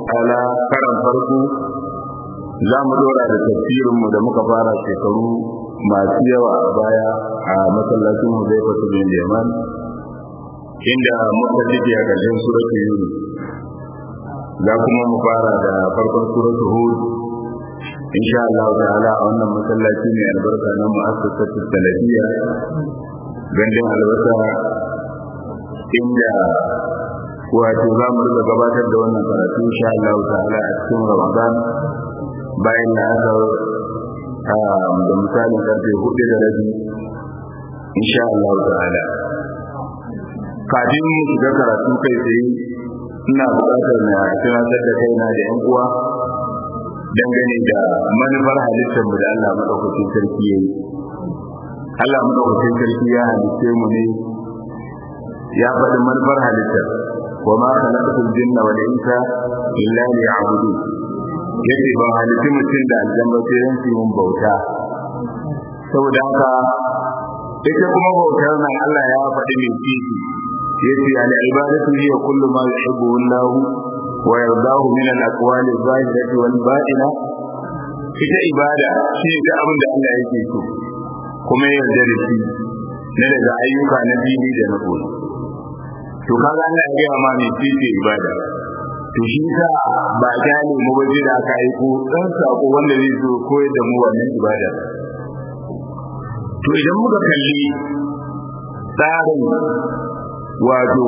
ta'ala karan farko za mu dora da tafsirinmu da muka fara shekaru masu yawa a baya a masallacin mu zai fata bin yaman inda muka cike a ƙarshen suratu yunus za kuma mu fara da farkon suratu hud insha Allah ta'ala a wannan masallaci ne albarka na mu'assasatu salafiyya gandun albasa inda wato za mu riga gabatar da wannan karatu insha Allah ta'ala a cikin Ramadan bayan na aka da misalin karfe hudu da rabi insha Allah ta'ala kafin mu shiga karatu kai tsaye ina buƙatar na tunatar da kaina da yan uwa dangane da manufar halittar mu da Allah madaukakin sarki yayi Allah madaukakin sarki ya halitte mu ne ya faɗi manufar halittar wa ma khalaqatul jinna wal insa illa liya'budun yace ba halitti mutum da aljanna sai dan su mun bauta saboda haka ita kuma bautar nan Allah ya faɗi mai kishi yace al ibadatu hiya kullu ma yuhibbu Allah wa yardahu min al aqwali adh-dhahirati wal batina ita ibada shi ga abin da Allah yake so kuma ya yarda da shi na daga ayyuka na dini da na koyi to kaga Allah ya gaya ma mai kishi ibada to shi sa ba gane mu ba da aka aiko dan sako wanda zai zo koyar da mu wannan ibada to idan muka kalli tsarin wato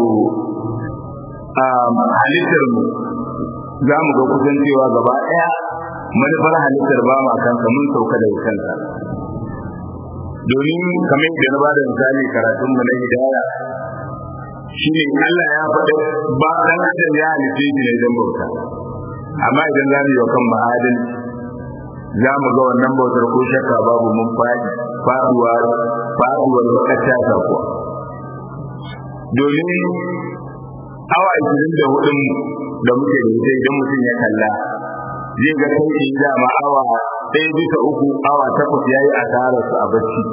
halittar mu za mu ga kusan cewa gaba ɗaya manufar halittar ba ma kansa mun sauka da kansa domin kamar yadda na bada misali karatun mu na hidaya shine Allah ya faɗa ba dan adam ya halice shi ne don bauta amma idan za mu yi wa kan ma'adin za mu ga wannan bautar ko shakka babu mun faɗi faɗuwa faɗuwar kacca ta kuwa domin awa ashirin da hudun da muke da ita idan mutum ya kalla zai ga kai in dama awa ɗaya bisa uku awa takwas ya yi asararsu a bacci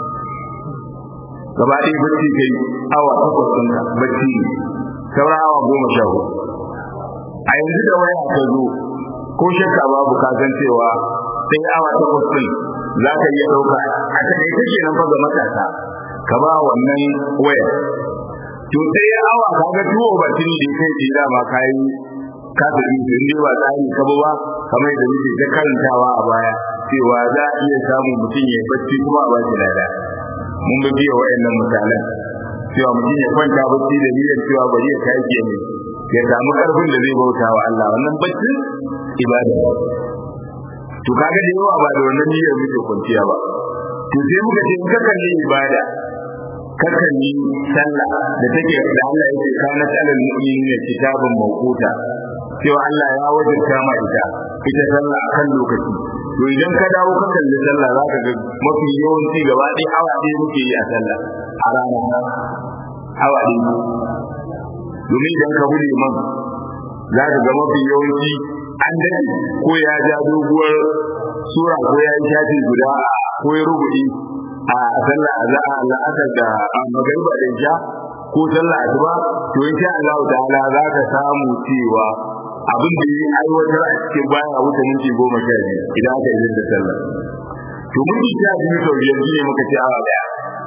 gaba ɗaya bacci kai awa takwas ɗin bacci ne sauran awa goma sha hudu a yanzu da waya ta zo ko shakka babu ka san cewa sai awa takwas ɗin za ka iya ɗauka a takaice kenan fa ga matasa ka ba wannan waya to sai awa ka ga tuwo batin da kai ce dama ka yi ka tafi in dai ba tsari ka ba kamar da muke ta karantawa a baya cewa za a iya samun mutum ya bacci kuma a ba shi lada mun ga biya wayannan misalan cewa mutum ya kwanta bacci da niyyar cewa bari ya kai ke ne ya samu karfin da zai bauta wa Allah wannan bacci ibada to kaga da yawa ba da wannan niyyar muke kwanciya ba to sai muka ce in ka kalli ibada ka kalli sallah da take da Allah yake kana alal mu'minina kitabun mawquta cewa Allah ya wajabta ma ita ita sallah akan lokaci to idan ka dawo ka kalli sallah za ka ga mafi yawanci gaba ɗaya awa ɗaya muke yi a sallah a rana awa ɗaya domin idan ka bude man za ka ga mafi yawanci an daɗe ko ya ja doguwar sura ko ya yi shafi guda ko ya rubuɗi a sallah a za a la'asar da magariba da isha ko sallah asuba to insha Allah ta'ala za ka samu cewa abin da yi aiwatar a cikin baya wuce minti goma sha biyu idan aka yi da sallah to minti sha biyu sau biyar ne muka ce awa daya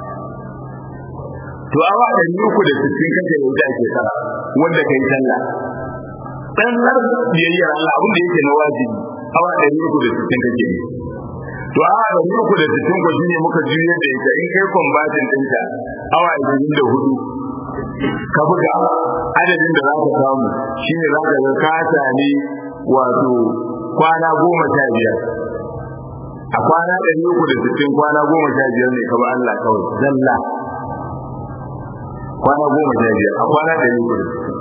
to awa ɗari uku da sittin kake da wuta ake sara wanda ka yi sallah ɗan tsar biyayyar Allah abin da yake na wajibi awa ɗari uku da sittin kake yi to awa ɗari uku da sittin ko shine muka juyar da ita in kai kwambatin ɗinta awa ashirin da hudu ka buga adadin da za ka samu shi ne za ka ga ka sami wato kwana goma sha biyar a kwana ɗari uku da sittin kwana goma sha biyar ne kaba Allah kawai zalla kwana goma sha biyar a kwana ɗari uku da sittin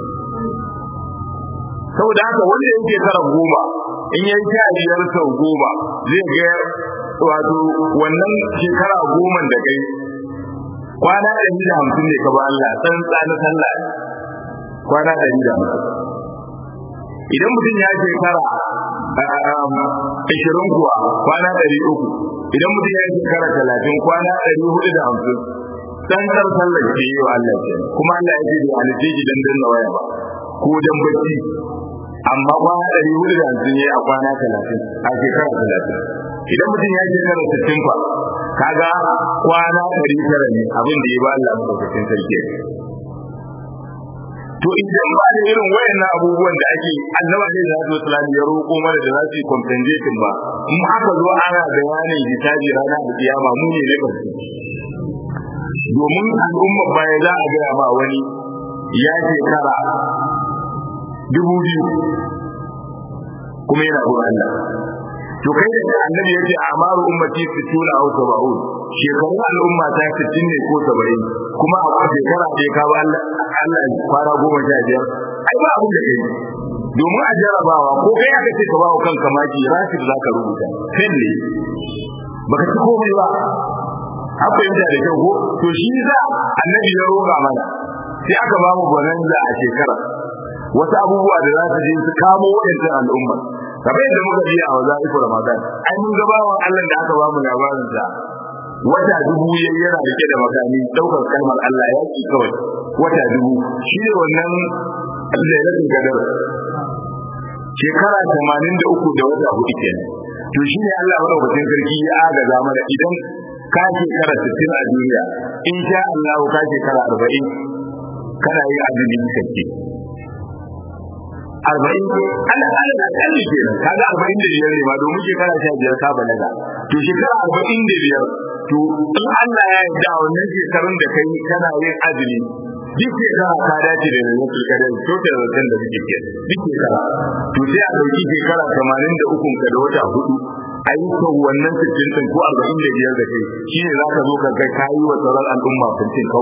saboda haka wanda yake tara goma in yayi sha biyar sau goma zai ga wato wannan shekara goma da kai kwana ɗari da hamsin ne ka ba Allah tsantsa na sallah kwana ɗari da hamsin idan mutum ya shekara ashirin kuwa kwana ɗari uku idan mutum ya shekara talatin kwana ɗari hudu da hamsin tsantsar sallar ke yi wa Allah ke kuma Allah ya ce da halitta shi dan danna waya ba ko dan bacci amma kwana ɗari hudu da hamsin ya a kwana talatin a shekara talatin idan mutum ya shekara sittin fa kaga kwana ɗari tara ne abin da ya ba Allah maɗaukakin sarki to idan ba da irin wayannan abubuwan da ake annaba ne da zai salam ya roƙo mana da za su yi compensation ba in aka zo ana bayanin hisabi rana da kiyama mu ne ne karshe domin al'umma baya za a gaya ma wani ya shekara dubu biyu kuma yana gurin Allah to kai da annabi yace amaru ummati fituna aw sab'un shekarun al'umma ta 60 ne ko 70 kuma a shekara da ya kawo Allah Allah fara goma sha biyar ai ba abin da kai domin a jarabawa ko kai aka ce ka ba wa kanka maki rasid za ka rubuta kan ne baka ci komai ba an fahimta da kyau ko to shi za annabi ya roƙa mana sai aka ba mu bonanza a shekara wasu abubuwa da za su je su kamo waɗancan al'umma kamar yadda muka biya a waza'ifu ramadan ai mun ga bawan Allah da aka ba mu labarin sa wata dubu ya yana rike da makami daukar kalmar Allah ya ki kawai wata dubu shi ne wannan lailatul qadar shekara 83 da wata hudu kenan to shi ne Allah madaukakin sarki ya agaza mana idan ka shekara 60 a duniya in sha Allah ka shekara 40 kana yin azumi kake arba'in ana ana da kalli ke nan kaga arba'in da biyar ne ba domin shekara sha biyar ta balaga to shekara arba'in da biyar to in Allah ya yarda wannan shekarun da kai kana yin azumi duk shekara ka dace da lalatul kadar to da zaton da suke ke duk shekara to sai a dauki shekara tamanin da ukun ka da wata hudu ayyukan wannan sittin din ko arba'in da biyar da kai shine za ka zo ka kai kayi wa sauran al'umma fintin kau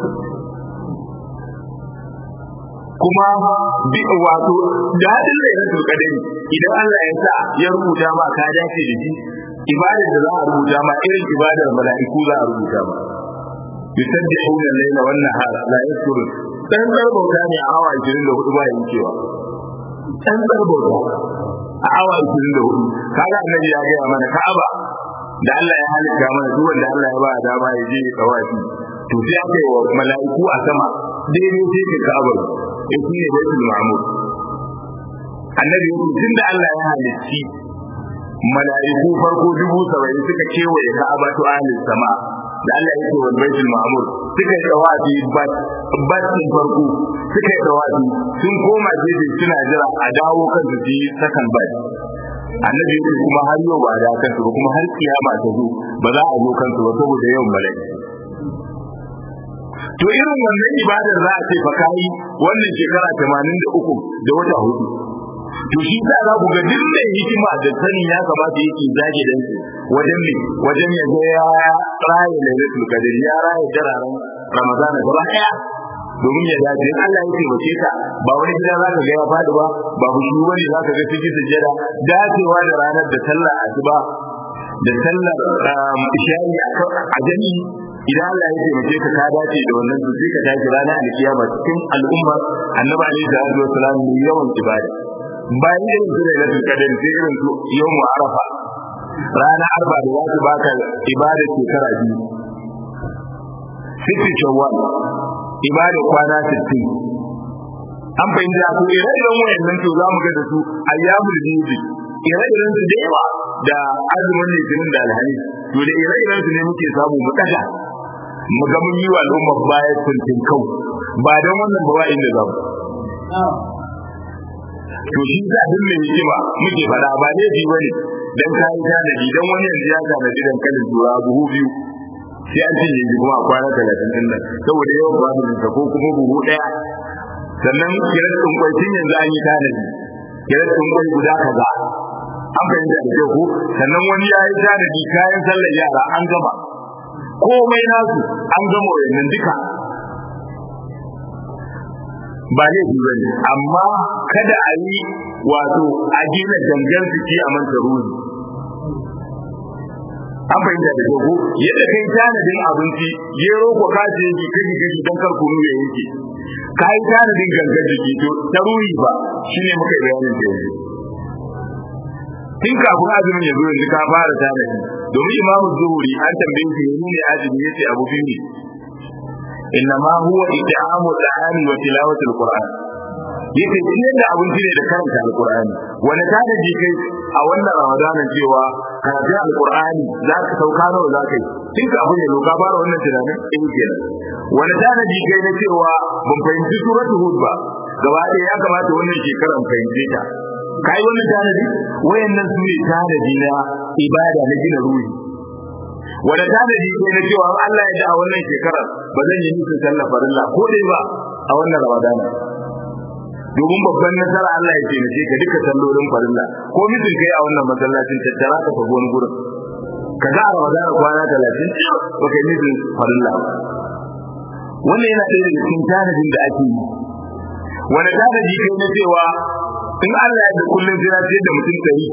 kuma bi wato dadin lailatul qadari idan Allah ya sa ya rubuta ma ka dace da shi ibadar da za a rubuta ma irin ibadar mala'iku za a rubuta ma yusabbihuna al-layla wan nahara la yaskurun dan bauta ne a awa 24 ba yankewa dan bauta a awa 24 kaga annabi ya ga mana Ka'aba da Allah ya halitta mana duk wanda Allah ya ba dama ya je tawafi to sai aka yi wa mala'iku a sama daidai sai ka Ka'aba in shi ne baitul ma'mur annabi yake tun da Allah ya halicci mala'iku farko dubu saba'in suka kewaye ka'aba to ahlus sama da Allah yake wa baitul ma'mur suka yi tawafi bat batin farko suka yi tawafi sun koma jeje suna jira a dawo kan su yi sakan bat annabi yake kuma har yau ba da kansu ba kuma har kiyama ta zo ba za a zo kansu ba saboda yawan mala'iku to irin wannan ibadar za a ce fa kai wannan shekara 83 da wata hudu to shi sa za ku ga duk mai hikima da sani ya kamata yake zage dan wajen ne wajen ya ga ya raye lailatul qadr ya raye dararen ramadana gaba daya domin ya dace in Allah ya taimake ka ba wani gida za ka ga ya fadi ba ba bushu bane za ka ga cikin sujjada dacewa da ranar da sallar asuba da sallar isha'i a jami'i idan Allah ya taimake ka ka dace da wannan to sai ka tashi ranar alkiyama cikin al'umma annabi alaihi salatu wasalam ne yawan ibada bayan irin su da nasu kadar sai irin su yawmu arafa ranar arba da za su baka ibada shekara biyu sitti shawwal ibada kwana sittin an fahimta ko ire-iren wayannan to za mu ga da su ayyamul biyu ire-iren su da yawa da azumin litinin da alhamis to da ire-iren su ne muke samu mu daga mu ga mun yi wa al'umma baya tuntun kau ba don wannan ba wa inda zamu to shi sa duk mai hikima muke fada ba ne ji bane dan kai tanadi dan wani yanzu ya tanadi dan kalin tura buhu biyu sai an cinye shi kuma a kwana talatin din nan saboda yawan babin ko kuma buhu daya sannan kiran tsunkwai tun yanzu an yi tanadi kiran tsunkwai guda kaza an fahimta da kyau ko sannan wani ya yi tanadi kayan sallar yara an gama komai nasu an gama wayannan duka ba laifi ba ne amma kada a yi wato a gina gangan jiki a manta ruhi an fahimta da kyau yadda kai tanadin abinci gero ko kace yake kaji kaji don kar kunu ya yanke ka yi tanadin gangan jiki to ta ruhi ba shine muka bayanin da yanzu tun kafin azumin ya zo yanzu ka fara tanadi domin imamu zuhuri an tambaye shi ne azumi yace abu biyu ne إنما هو إطعام الطعام وتلاوة القرآن yake ciyar da abinci ne da karanta alqur'ani wani tanaji kai a wannan ramadanin cewa karatun alqur'ani za ka sauka nawa za ka yi tun ka abu ne loka fara wannan tunanin in kenan wani tanaji kai na cewa ban fahimci suratul hud ba gaba ɗaya ya kamata wannan shekaran fahimce ta kai wannan tanadi wayannan su ne tanadi na ibada na gina ruhi wanda tanadi kai na cewa Allah ya ji a wannan shekarar ba zan yi musu sallah farilla ko dai ba a wannan ramadana domin babban nasara Allah ya taimake ka duka sallolin farilla ko mutum kai a wannan masallacin tattara ka fago wani gurin ka ga a ramadana kwana talatin ba kai mutum farilla wannan yana ɗaya daga cikin tanadin da ake yi wani tanadi kai na cewa in Allah ya da kullum sai na ce da mutum ɗari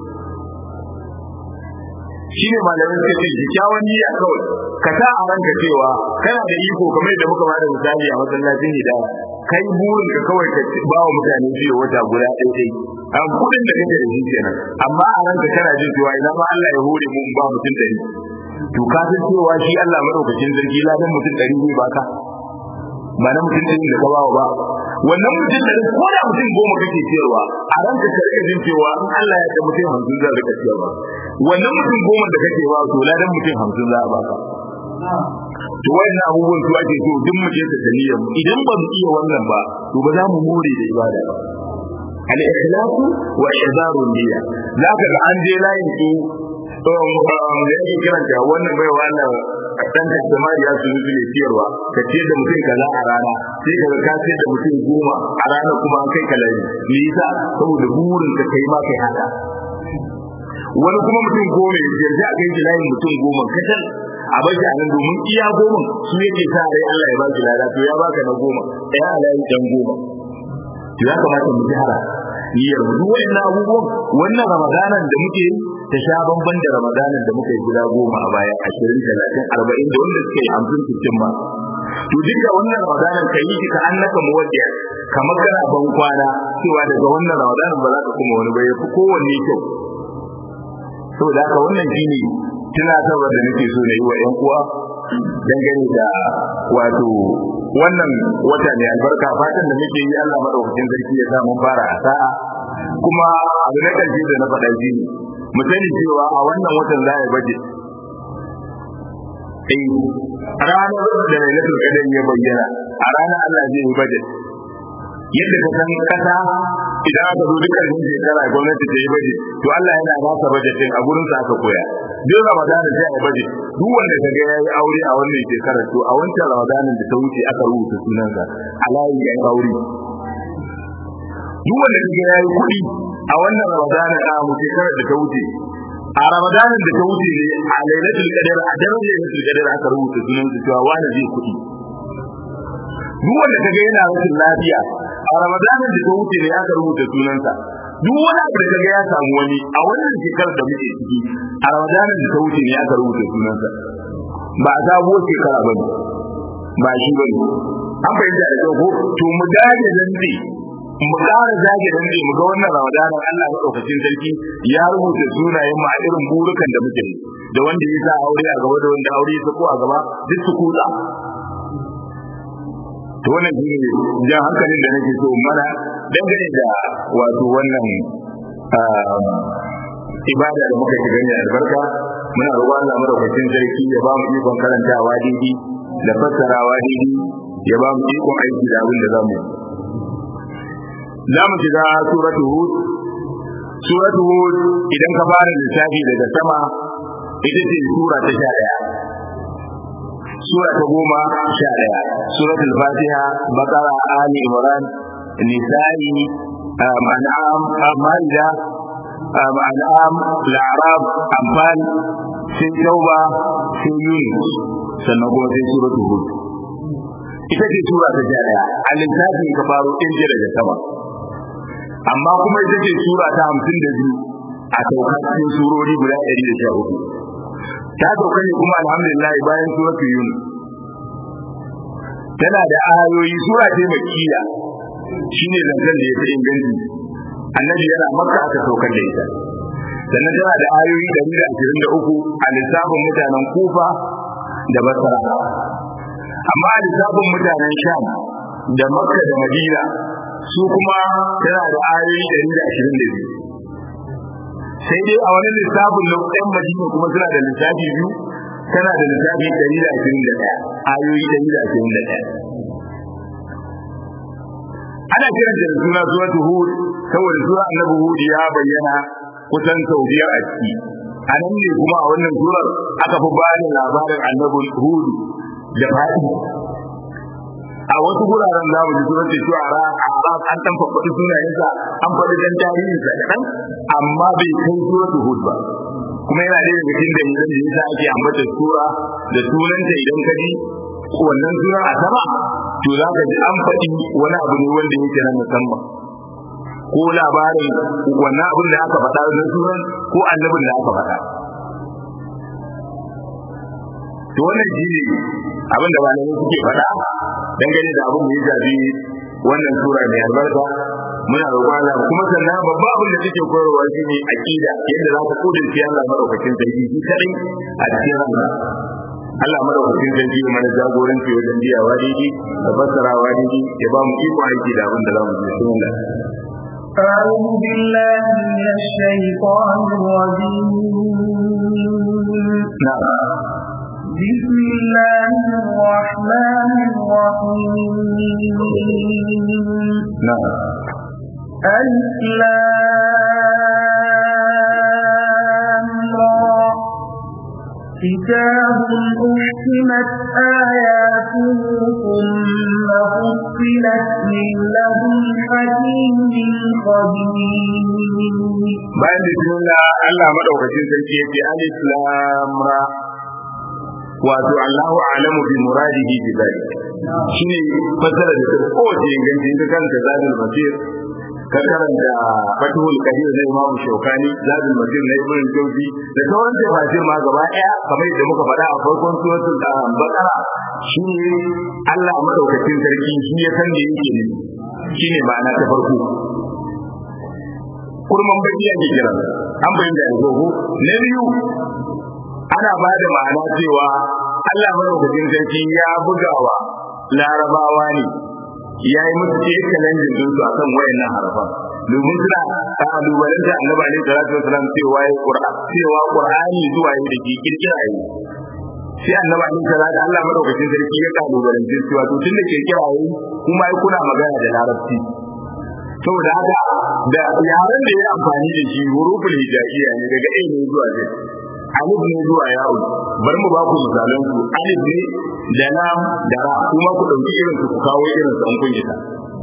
shi ne malamin suka ce kyakkyawan niyya kawai ka sa a ranka cewa kana da iko kamar yadda muka bada misali a masallacin hidaya kai burin ka kawai ka ba wa mutane biyu wata guda ɗaya ɗaya an kuɗin da kake da shi kenan amma a ranka kana jin cewa ina ma Allah ya hore mu ba mutum ɗari to ka san cewa shi Allah madaukakin sarki ladan mutum ɗari zai baka ba na mutum ɗari da ka bawa ba wannan mutum da ko da mutum goma kake ciyarwa a ranka ka rika jin cewa in Allah ya da mutum hamsin za ka ciyarwa wannan mutum goma da kake ba to ladan mutum hamsin za a baka to wayannan abubuwan su ake so duk mu je ta dalilin idan ba mu iya wannan ba to ba za mu more da ibada ba al-ikhlasu wa ihdaru niyya zaka ga an je layin su da yake kiranta wannan bai wannan dan da samari ya su ne ciyarwa ka ce da mutum kaza a rana sai ka ka ce da mutum goma a rana kuma an kai kalari me yasa saboda burin ka kai ma kai haka wani kuma mutum goma ya je a kai layin mutum goma kacal a bashi a nan domin iya goma su yake sa rai Allah ya baki lada to ya baka na goma ɗaya a layin dan goma to ya kamata mu gyara niyyar mu duk wannan abubuwan wannan ramadanan da muke ta sha bamban da ramadanan da muka yi guda goma a baya ashirin talatin arba'in da wanda suka yi hamsin sittin ba to duka wannan ramadanan ka yi ka annaka muwaddiya kamar kana ban kwana cewa daga wannan ramadanan ba za ka kuma wani ba ya fi kowanne kyau saboda haka wannan shine tunatarwar da nake so na yi wa 'yan uwa dangane da wato wannan wata ne albarka fatan da muke yi Allah madaukakin sarki ya sa mun fara a sa'a kuma abu na karshe da na faɗa shi mu sani cewa a wannan watan za a baje eh ranar da lailatul qadr ya bayyana a ranar Allah zai yi baje yadda ka san kasa idan aka zo dukkan shekara gwamnati ta yi baje to Allah yana ba ka baje din a gurin sa aka koya duk Ramadan sai a baje duk wanda kaga yayi aure a wannan shekarar to a wancan Ramadan da ta wuce aka rubuta sunansa a layin yan aure duk wanda kaga yayi kuɗi a wannan Ramadan a mu shekarar da ta wuce a Ramadan da ta wuce ne a Lailatul Qadr a daren Lailatul Qadr aka rubuta sunansa cewa wani zai kuɗi duk wanda kaga yana rashin lafiya a ramadanin da ta wuce ne aka rubuta sunansa duk wani abu da kaga ya samu wani a wannan shekarar da muke ciki a ramadanin da ta wuce ne aka rubuta sunansa ba a sabuwar shekara ba ne ba shi ba ne an fahimta da ko to mu dage dande mu ƙara zage dande mu ga wannan ramadanin Allah maɗaukacin sarki ya rubuta sunayen mu a irin burukan da muke da wanda ya sa aure a gaba da wanda aure ya sako a gaba duk su kuɗa to wannan shi ne jan hankalin da nake so mana dangane da wato wannan ibada da muka shiga ne albarka muna roƙon Allah madaukakin sarki ya ba mu ikon karantawa daidai da fassarawa daidai ya ba mu ikon aiki da abin da za mu za mu shiga suratu hud suratu hud idan ka fara lissafi daga sama ita ce sura ta sha ɗaya sura ta goma sha ɗaya suratul fatiha bakara ali imran nisa'i an'am maida an'am la'arab anfal sai tauba sai yunus sannan kuma sai suratul hud ita ce sura ta sha ɗaya a lissafin ka faro ɗin daga sama amma kuma ita ce sura ta hamsin da biyu a saukar cikin surori guda ɗari da sha hudu ta sauka ne kuma alhamdulillah bayan suratul yunus tana da ayoyi sura ce makkiya shine zancen da ya fi inganci annabi yana makka aka saukar da ita sannan tana da ayoyi ɗari da ashirin da uku a lissafin mutanen kufa da basra amma a lissafin mutanen sham da makka da madina su kuma tana da ayoyi ɗari da ashirin da biyu sai dai a wani lissafin na ɗan madina kuma suna da lissafi biyu tana da lissafi ɗari da ashirin da ɗaya ayoyi ɗari da ashirin da ɗaya ana kiran da suna suratu hud saboda sura annabi hud ya bayyana kusan sau biyar a ciki a nan ne kuma a wannan surar aka fi bani labarin annabi hud da fadi a wasu guraren za mu ji surar da shuara a arab an dan faɗi sunayensa an faɗi dan tarihinsa kaɗan amma bai kai suratu hud ba kuma yana da daga cikin dalilan da yasa ake ambata sura da sunanta idan ka ji wannan suna a sama to za ka ji an faɗi wani abu ne wanda yake na musamman ko labarin wannan abin da aka faɗa na sunan ko annabin da aka faɗa to wannan shi ne abin da malamai suke faɗa dangane da abin da ya shafi wannan sura mai albarka muna roƙon Allah kuma sannan babban abin da take koyarwa shi ne aqida yadda za ka kudurci Allah madaukakin sarki shi kadai a cikin ranka Allah madaukakin sarki ya mana jagoranci wajen biyawa daidai da fassarawa daidai ya ba mu iko aiki da abin da za mu ji bismillah أعوذ بالله من الشيطان الرجيم نعم بسم الله الرحمن الرحيم نعم ألف لام را كتاب أحكمت آياته ثم فصلت من لدن حكيم خبير bayan bismillah Allah madaukakin sarki yake alif lam ra wato Allahu a'lamu bi muradihi bi dhalik shine fasara da ta kowace inganci ta kanta zadul basir ka karanta fatul kadir na Imam Shawkani zadul basir na Ibn Jawzi da sauran tafsir ma gaba daya kamar yadda muka faɗa a farkon suratul Baqara shine Allah madaukakin sarki shi ya san me yake ne shine ma'ana ta farko kurman baki ake kira an bayyana da gogo na biyu ana ba da ma'ana cewa Allah madaukakin sarki ya bugawa larabawa ne ya yi musu ce kalanjin din su akan wayannan harafan domin suna kalubalen da annabi alaihi salatu wasalam cewa ya qur'an cewa qur'ani zuwa yi da ke kirkira yi sai annabi alaihi salatu Allah madaukakin sarki ya kalubalen cewa to tunda kirkira yi kuma ai kuna magana da larabci saboda haka da yaren da ya amfani da shi huruful hijaiya ne daga a ne zuwa z alif ne zuwa yawo bari mu ba ku misalan su alif ne da lam da ra kuma ku dauki irin su ku kawo irin su an kun isa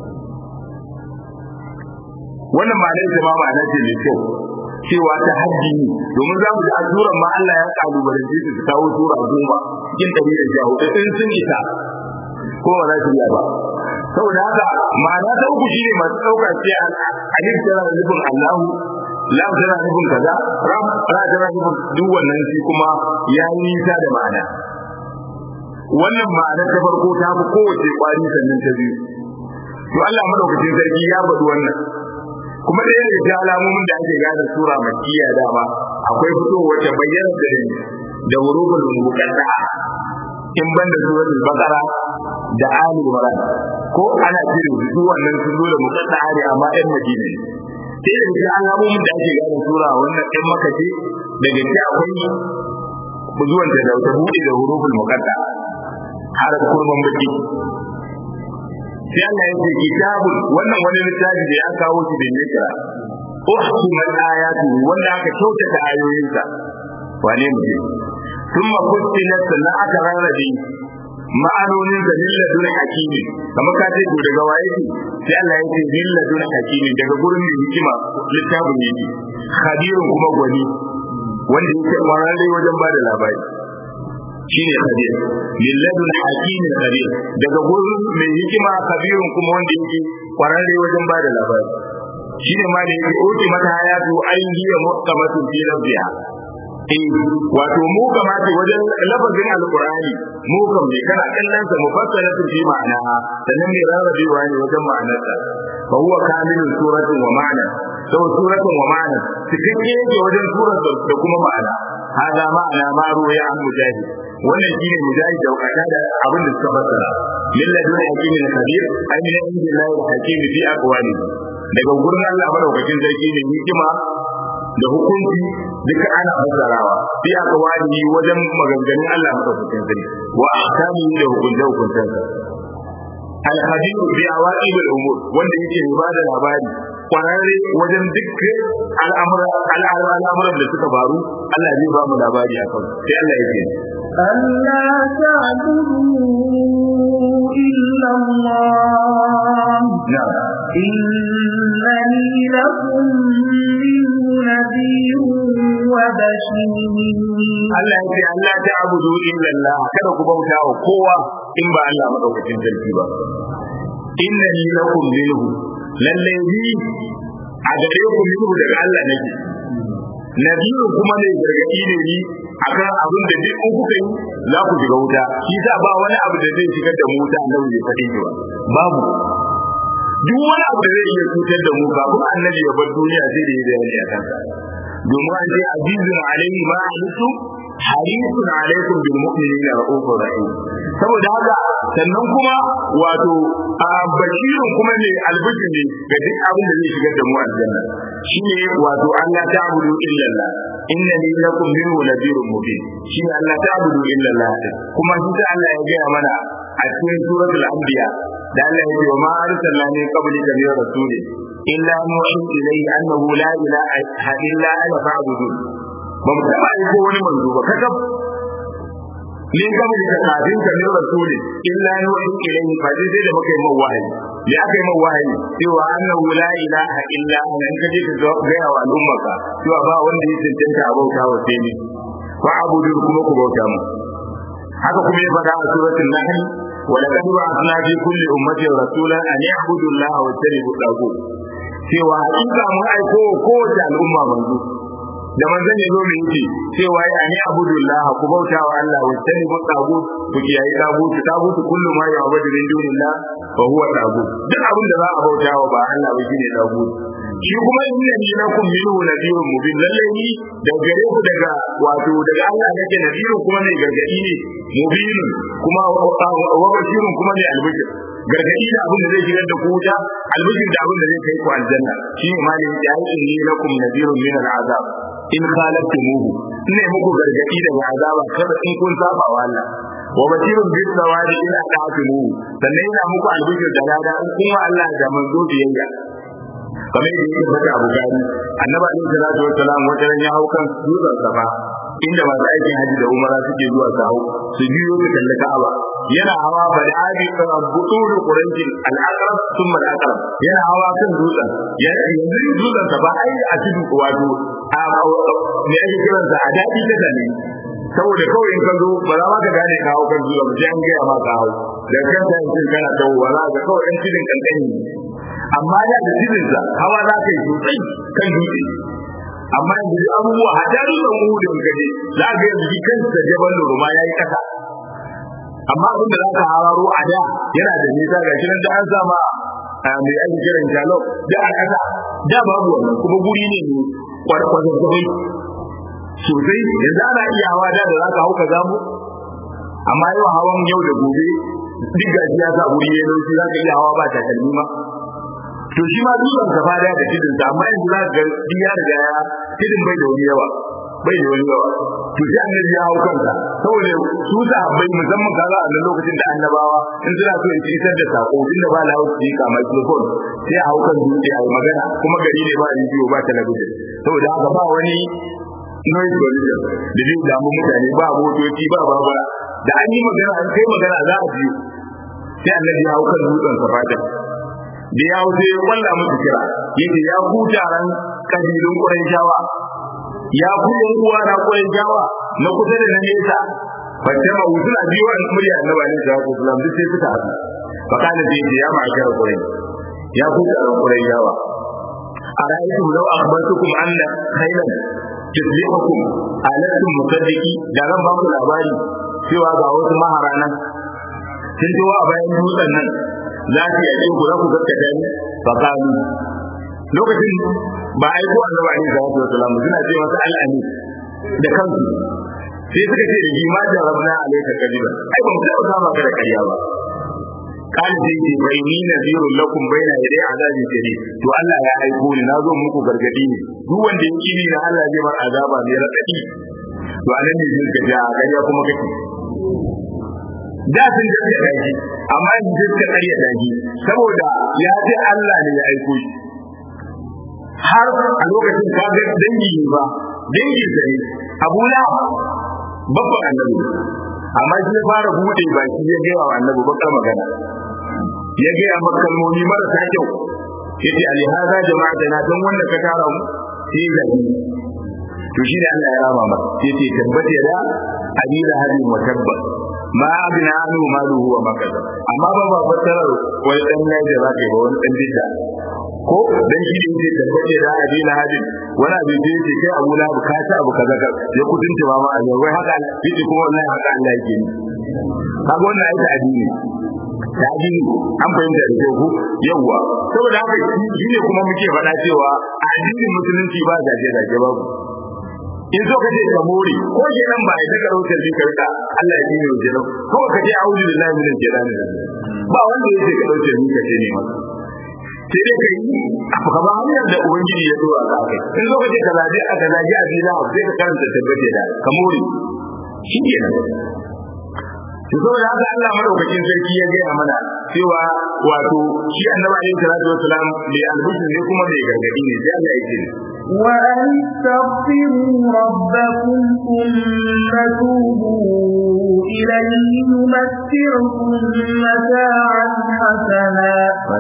wannan ma'anar da ma ma'ana ce mai kyau cewa ta hajji ne domin za mu ji a suran ma Allah ya kalubalance su su kawo sura goma cikin ɗari da sha hudu in sun isa ko ba za su iya ba saboda haka ma'ana ta uku shine masu ɗauka ce alif tana da nufin Allahu lam tana nufin kaza ram ra tana nufin duk wannan shi kuma ya yi nisa da ma'ana wannan ma'ana ta farko ta fi kowace kwari sannan ta biyu to Allah madaukakin sarki ya faɗi wannan kuma da yadda ta alamomin da ake gane sura makkiya dama akwai fitowar ta bayyana da da wurubul muqadda in banda suratul baqara da ali imran ko ana cire su wannan sun zo da muqadda ne amma ɗan madina ne sai da ga alamomin da ake gane sura wannan ɗan maka ce daga ci akwai zuwan da da ta buɗe da huruful muqadda har kurban baki sai Allah ya ce kitabun wannan wani littafi da ya kawo shi da nisa uhkimat ayatu wanda aka kyautata ayoyinsa wane mutum thumma fussilat sannan aka rarrabe ma'anonin da lilladun hakimi kamar ka ce to daga waye ce sai Allah ya ce lilladun hakimi daga gurin mai hikima littafin yake khabirun kuma gwani wanda yake kwararre wajen bada labari shine khabir lilladun hakimin khabir daga gurin mai hikima khabirun kuma wanda yake kwararre wajen bada labari shine ma da yake uti mata hayatu ayyiya muqamatu fi rabbiha eh wato mu kamata wajen lafazin alqur'ani mu kam ne kana kallon sa mufassalatu fi ma'ana sannan ne rarrabewa ne wajen ma'anarsa fa huwa kamilun suratin wa ma'ana sau suratin wa ma'ana cikakke yake wajen surar da kuma ma'ana hada ma'ana ma ruwaya an mujahid wannan shine mujahid da wakata da abin da suka fassara min ladun hakimin kabir ay min indillahi hakim fi aqwali daga gurin Allah madaukakin sarki ne hikima da hukunci duka ana fassarawa fi aqwali wajen maganganun Allah madaukakin sarki wa ahkami da hukunce hukuncensa al-khabir bi awaqib al-umur wanda yake ba da labari kwararre wajen duk al'amuran da suka faru Allah zai ba mu labari a kan sai Allah ya ce ألا تعبدوا إلا الله إنني لكم منه نذير وبشير Allah ya ce Allah ta abudu illa Allah kada ku bauta wa kowa in ba Allah madaukakin sarki ba innani lakum minhu lalle ni a gare ku minhu daga Allah nake nabiyu kuma ne gargadi ne ni akan abin da duk in kuka yi za ku shiga wuta shi sa ba wani abu da zai shigar da mu wuta annabi bai faɗi ba babu duk wani abu da zai iya cutar da mu kafin annabi ya bar duniya sai da ya bayani a kansa domin an ce azizun alaihi ma alisu harisun alaikum bil mu'minina ra'ufur rahim saboda haka sannan kuma wato a bashirun kuma ne albishir ne ga duk abin da zai shigar da mu aljanna shine wato Allah ta'budu illa Allah innani lakum minhu nadhirun mubin shine Allah ta'budu illa Allah kuma shi ta Allah ya gaya mana a cikin suratul anbiya da Allah ya ce wa ma arsalna min qablika min rasulin illa nuhi ilayhi annahu la ilaha illa ana fa'budun ba mu taba yi ko wani manzo ba kakab ne gaba da kafin ka ne rasuli illa nuhi ilayhi fa dai sai da muka yi man wahayi ya aka yi man wahayi cewa annahu la ilaha illa ana in kaje ka ga wa al'ummarka cewa ba wanda ya cancanta a bauta wa sai ni fa abudu kuma ku bauta mu haka kuma ya faɗa a suratul nahl ولقد بعثنا في كل أمة رسولا أن يعبدوا الله واجتنبوا الطاغوت cewa hakika mun aiko kowace al'umma manzo da manzon ya zo mu yi cewa ya ni abudullah ku bauta wa Allah wa tani bu tagut ku kiyaye tagut tagut kullu ma ya'budu min dunillah fa huwa tagut duk abin da za a bauta wa ba Allah ba shine tagut shi kuma inna ni lakum minhu nadirun mubin lalle ni da gare ku daga wato daga Allah nake nadirun kuma ne gargadi ne mubin kuma wa bashirun kuma ne albishir gargadi da abin da zai shigar da ku wuta albishir da abin da zai kai ku aljanna shi ne malin ya yi inni lakum nadirun min al'azab in khalaftumuhu ne muku gargadi daga azaba kada in kun saba wa Allah wa bashirun bis sawadi in ata'tumuhu sannan yana muku albishir da lada in kun wa Allah da manzo biyayya kamar yadda yake faɗa Abu Gani annabi alaihi salatu wassalam wata ran ya hau kan dutsen safa inda masu aikin haji da umara suke zuwa su hau su biyo su kalli Ka'aba yana hawa ba da abi butulu qurancin al-aqrab thumma al-aqrab yana hawa kan dutsen yanzu dutsen safa ai a cikin wato a me ake kiransa a daɗi ta ne saboda kawai in ka zo ba za ma ka gane ka hau kan dutsen ba sai an gaya ma ka hau da kanta yanzu kana tawowa za ka kawai ɗan cikin kankani amma da da cikinsa hawa za ka yi sosai kan dutse amma yanzu duk abubuwa a tarihin uhudin kaje za ka yanzu kansa jabal ruma ya yi kasa amma abin da za ka hararo a da yana da nisa ga shi nan da an sama mai ake kiran jalo da a kasa da babu wannan kuma guri ne mai kwarkwazon kwai sosai yanzu ana iya hawa da da za ka hau ka zamu amma yau hawan yau da gobe duk gashi ya sa guri ya laushi za ka iya hawa ba takalmi ma to shi ma dutsen ka fada da tidin sa amma yanzu za ka ga duk ya riga ya tidin bai da wani yawa bai da wani yawa to sai annabi ya hau kansa saboda su da bai musamman kaza a nan lokacin da annabawa in suna so in isar da sako inda ba la hausa ka microphone sai a hau kan dutse a magana kuma gari ne ba rediyo ba talabijin saboda haka ba wani noise pollution da zai damu mutane ba motoci ba babura da an yi magana an kai magana za a ji sai annabi ya hau kan dutsen safada da ya wuce ya kwalla musu kira yace ya ku taron kabilun Qurayshawa ya ku yan uwa na Qurayshawa na kusa da na nesa bace ma wutul abiyo an murya annabi ne da ku sallam duk sai suka haɗu fa kana da ya ma kira Quraysh ya ku taron Qurayshawa ara'aytum law akhbartukum anna khaylan tusbihukum alatum musaddiqi da ran ba ku labari cewa ga wasu maharana sun zo a bayan dutsen nan za su yi ku za ku gaskata ni fa kalu lokacin ba a yi ko annabi alaihi salatu wasallam suna ce masa al'ani da kansu sai suka ce da shi ma jarabna alaika kadiba ai ba mu taɓa kama ka da ƙarya ba kan sai ce bai ni nazirun lakum baina yadai azabin shadid to Allah ya aiko ni na zo muku gargadi ne duk wanda ya kini na Allah zai bar azaba mai radadi to anan ne zai gaja a ƙarya kuma kake da sun gaske da shi amma yanzu sai suka ƙarya da shi saboda ya ce Allah ne ya aiko shi har a lokacin ka ga dangi ne ba dangi sa ne Abu Lahab babban annabi amma shi ya fara bude baki ya gaya wa annabi bakar magana ya gaya maka kalmomi marasa kyau yace ali hada jama'a na dan wanda ka tara mu sai da ni to shi ne Allah ya rama masa yace tabbata da abila hadin wa tabba ma abina anu maluhu wa makasa amma ba ba fatarar wani dan ne da zaka yi ba wani dan bidda ko dan shi ne tabbata da abila hadin wani abin da yake kai abu na ka ta abu kaza ka ya kudinta ma ma a wai haka yace kuma wallahi haka Allah yake ni kaga wannan aita addini ta addini an fahimta da ku yawa saboda haka shi ne kuma muke faɗa cewa a addinin musulunci ba gaje gaje babu in zo ka ce ka more ko ke nan ba ita karautar bi ka rika Allah ya dine wajen ko ka ce a'udhu billahi minash shaitani ba wanda yake ka dauke ni ka ce ne maka sai dai kai ka ba hanyar da ubangiji ya dora ka kai in zo ka ce ka zaje a zaje a bila sai ka karanta tabbace da ka more shi kenan to saboda haka Allah madaukakin sarki ya gaya mana cewa wato shi annabi alaihi salatu wassalam mai albishir ne kuma mai gargadi ne sai Allah ya ce وأن استغفروا ربكم ثم توبوا إليه يمتعكم متاعا حسنا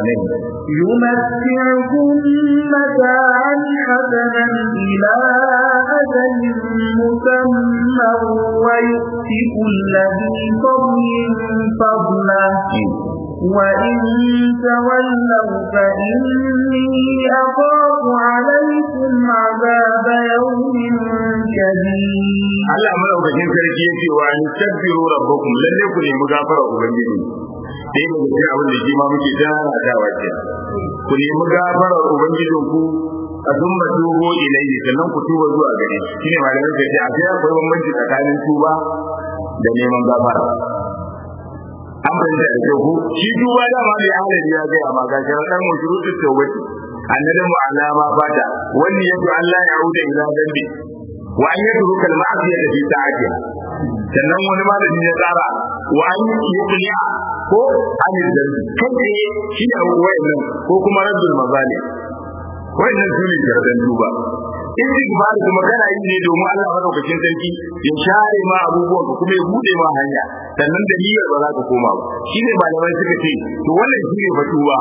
يمتعكم متاعا حسنا إلى أجل مسمى ويؤتي كل ذي فضل فضله وإن تولوا فإني أخاف عليكم عذاب يوم شديد Allah madaukakin sarki yake wa an tabbiru rabbakum lalle ku nemi gafara ubangiji dai da cikin abin da shi ma muke tana da wace ku nemi gafara ubangijin ku a sun ba tubo ilayhi sannan ku tuba zuwa gare shi shine malamin da ce a sai akwai bambanci tsakanin tuba da neman gafara an fahimta da kyau ko shi duba da ma mai halari ya gaya ma ga sharaɗan mu shuruɗin tawbati annadin mu alama fata wani yato Allah ya huda ila dambi wa an yatruka al-ma'siyata fi ta'atiha sannan wani malami ya tsara wa an yuqli'a ko an dambi kai shi ne wayannan ko kuma raddul mazali wayannan su ne sharaɗan duba istighfar kuma kana yi ne domin Allah madaukakin sarki ya share ma abubuwan ka kuma ya bude ma hanya sannan da niyyar ba za ka koma ba shine malamai suka ce to wannan shine fatuwa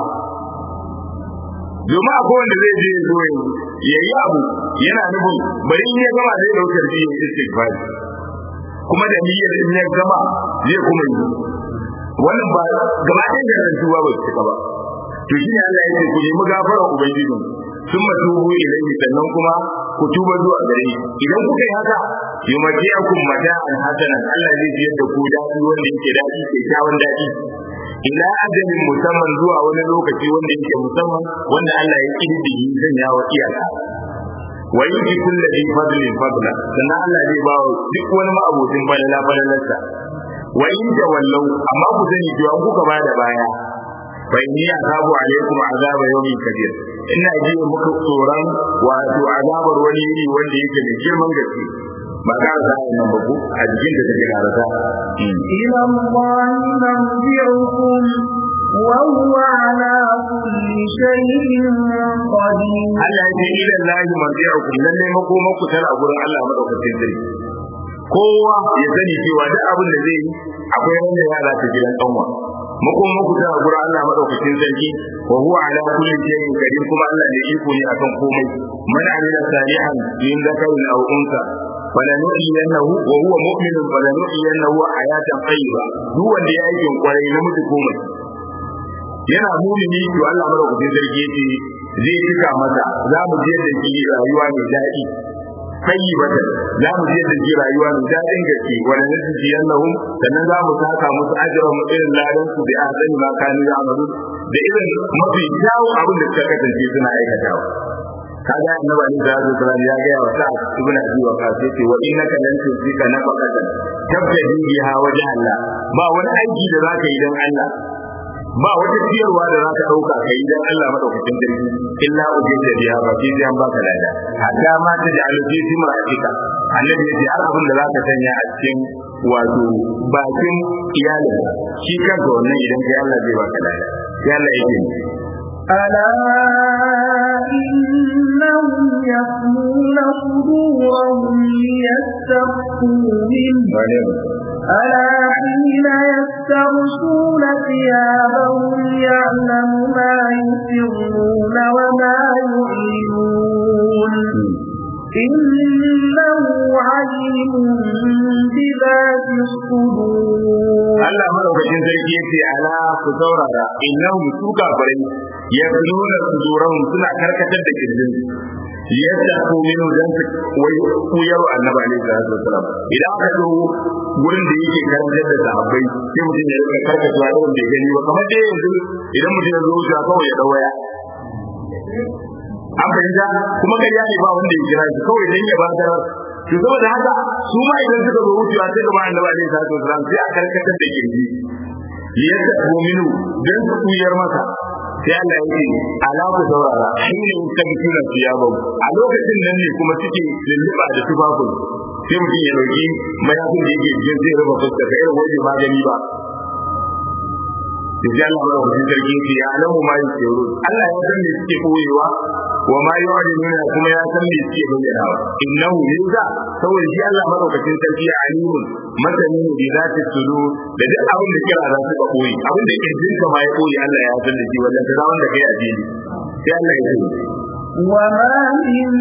domin akwai wanda zai je ya zo ya yi abu yana nufin bari in ya gama zai daukar ji ya istighfar kuma da niyyar in ya gama zai kuma yi wannan ba gaba ɗaya da rantuwa ba su cika ba to shine Allah ya ce ku nemi gafara ubangijinku sun matubu ilaihi sannan kuma ku tuba zuwa gare shi idan kuka yi haka yumatiyakum mata'an hasanan Allah zai ji yadda ku daɗi wanda yake daɗi kyakkyawan daɗi ila ajalin musamman zuwa wani lokaci wanda yake musamman wanda Allah ya kididdige sanya wa iyaka wa yuti kulli dhi fadlin fadla sannan Allah zai ba duk wani ma'abocin balala balalarsa wa in tawallau amma ku sani cewa kuka bada baya fa inni azabu alaikum azaba yawmin kabir ina ji muku tsoron wato azabar wani iri wanda yake da girman gaske ba ka da nan ba ku a jikin da take karata إلى الله مرجعكم وهو على كل شيء قدير Allah ya ce ila lahi marji'ukum lalle makoma ku tana gurin Allah madaukakin sarki kowa ya sani cewa duk abin da zai yi akwai wanda ya za ta gidan kanwa makon muku ta gura Allah madaukakin sarki wa huwa ala kulli shay'in qadir kuma Allah ne iko ne akan komai man amila salihan min zakarin aw unsa falanu'iyannahu wa huwa mu'minun falanu'iyannahu hayatan tayyiba duk wanda ya aikin kwarai namiji ko mace yana mumini to Allah madaukakin sarki yace zai cika masa za mu je da shi rayuwa mai daɗi tayyibatan za mu je da ji rayuwa mai daɗin gaske wanda na ji yannahum sannan za mu saka musu ajran mu irin ladan su bi ahsani ma kanu ya'malu da irin mafi kyawun abin da suka kasance suna aikatawa kaga annabi ali da zai tsara ya ga wa sa'ad ibn abi waqas yace wa innaka lan tusika nafaqatan tabtadi biha wajh Allah ba wani aiki da zaka yi dan Allah ba wata ciyarwa da zaka dauka kai dan Allah madaukakin sarki illa ujinta biha ba sai an baka lada hatta ma ta da aluji fi ma'atika annabi yace har abin da zaka sanya a cikin wato bakin iyalin shi kanka wannan idan kai Allah zai baka lada sai Allah yake ألا إنهم يثنون صدورهم ليستخفوا منه ألا حين يستغشون ثيابهم يعلم ما يسرون وما يعلنون إنه عليم بذات الصدور Allah madaukakin sarki yace ala ku saurara innahum su kafirai yabnuna sudurahum suna karkatar da kirjin yadda ko minu dan su wai kuyar annabi alaihi salatu wasalam idan aka zo gurin da yake karantar da sahabbai sai mutum ya rika karkatuwa da wanda ya gani ba kamar dai yanzu idan mutum ya zo wuce kawai ya dawaya an fahimta kuma kai ya ne ba wanda ya kira shi kawai dan ya ba da to saboda haka su ma idan suka zo wucewa sai gaba annabi alaihi salatu wasalam sai a karkatar da kirji yadda ko minu dan su kuyar masa sai Allah ya ce ala ku saurara shine in ka kira siyaba a lokacin nan ne kuma suke lulluba da tufafin sai mutum ya dauki mayafin da yake jikin zai raba fuskar ka irin wajen magani ba sai Allah ya rubuta sarki ce ya alamu ma yake ru Allah ya san me suke koyewa wa ma yu'linuna kuma ya san me suke bayyanawa innahu yuza saboda shi Allah madaukakin sarki ya alimun masani bi zati sudu da duk abin da kira za su ka koyi abin da kirjin ka ma ya koyi Allah ya san da shi wannan da wanda kai a jini sai Allah ya ce وما من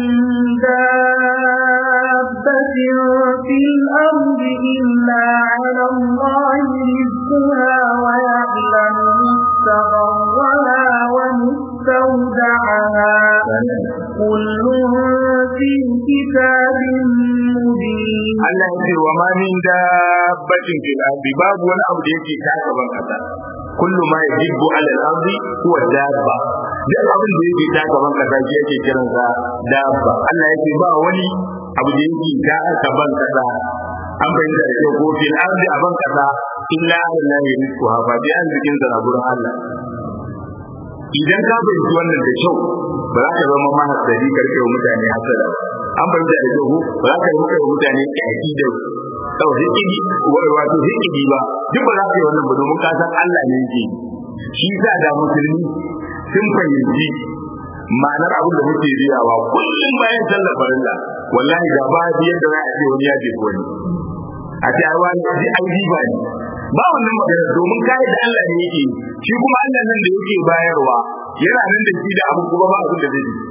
دابة في الأرض إلا على الله رزقها ويعلم مستقرها ومستودعها كل في كتاب مبين Allah ya ce wa ma min dabbatin fil ardi babu wani abu da yake taka ban kasa kullu ma yajibu ala al-ardi huwa dabba duk abin da yake taka ban kasa shi yake kiran sa dabba Allah ya ce ba wani abu da yake taka ban kasa an bayyana da kyau ko fil ardi a ban kasa illa Allah ya rizku ha ba bi arzikin sa na gurin Allah idan ka fahimci wannan da kyau ba za ka zama mahasari karfe wa mutane hasada ba an fahimta da kyau ba za ka yi muka mutane kyaki da sau hikidi wato hikidi ba duk ba za ka yi wannan ba domin ka san Allah ne yake shi sa da musulmi sun fahimci ma'anar abin da muke riyawa kullum bayan sallar farilla wallahi da ba biyar da za a ce wani ya je wani a ce ai wani ai jiba ne ba wannan magana domin kai da Allah ne yake shi kuma Allah nan da yake bayarwa yana nan da shi da abu kuma ba abin da zai yi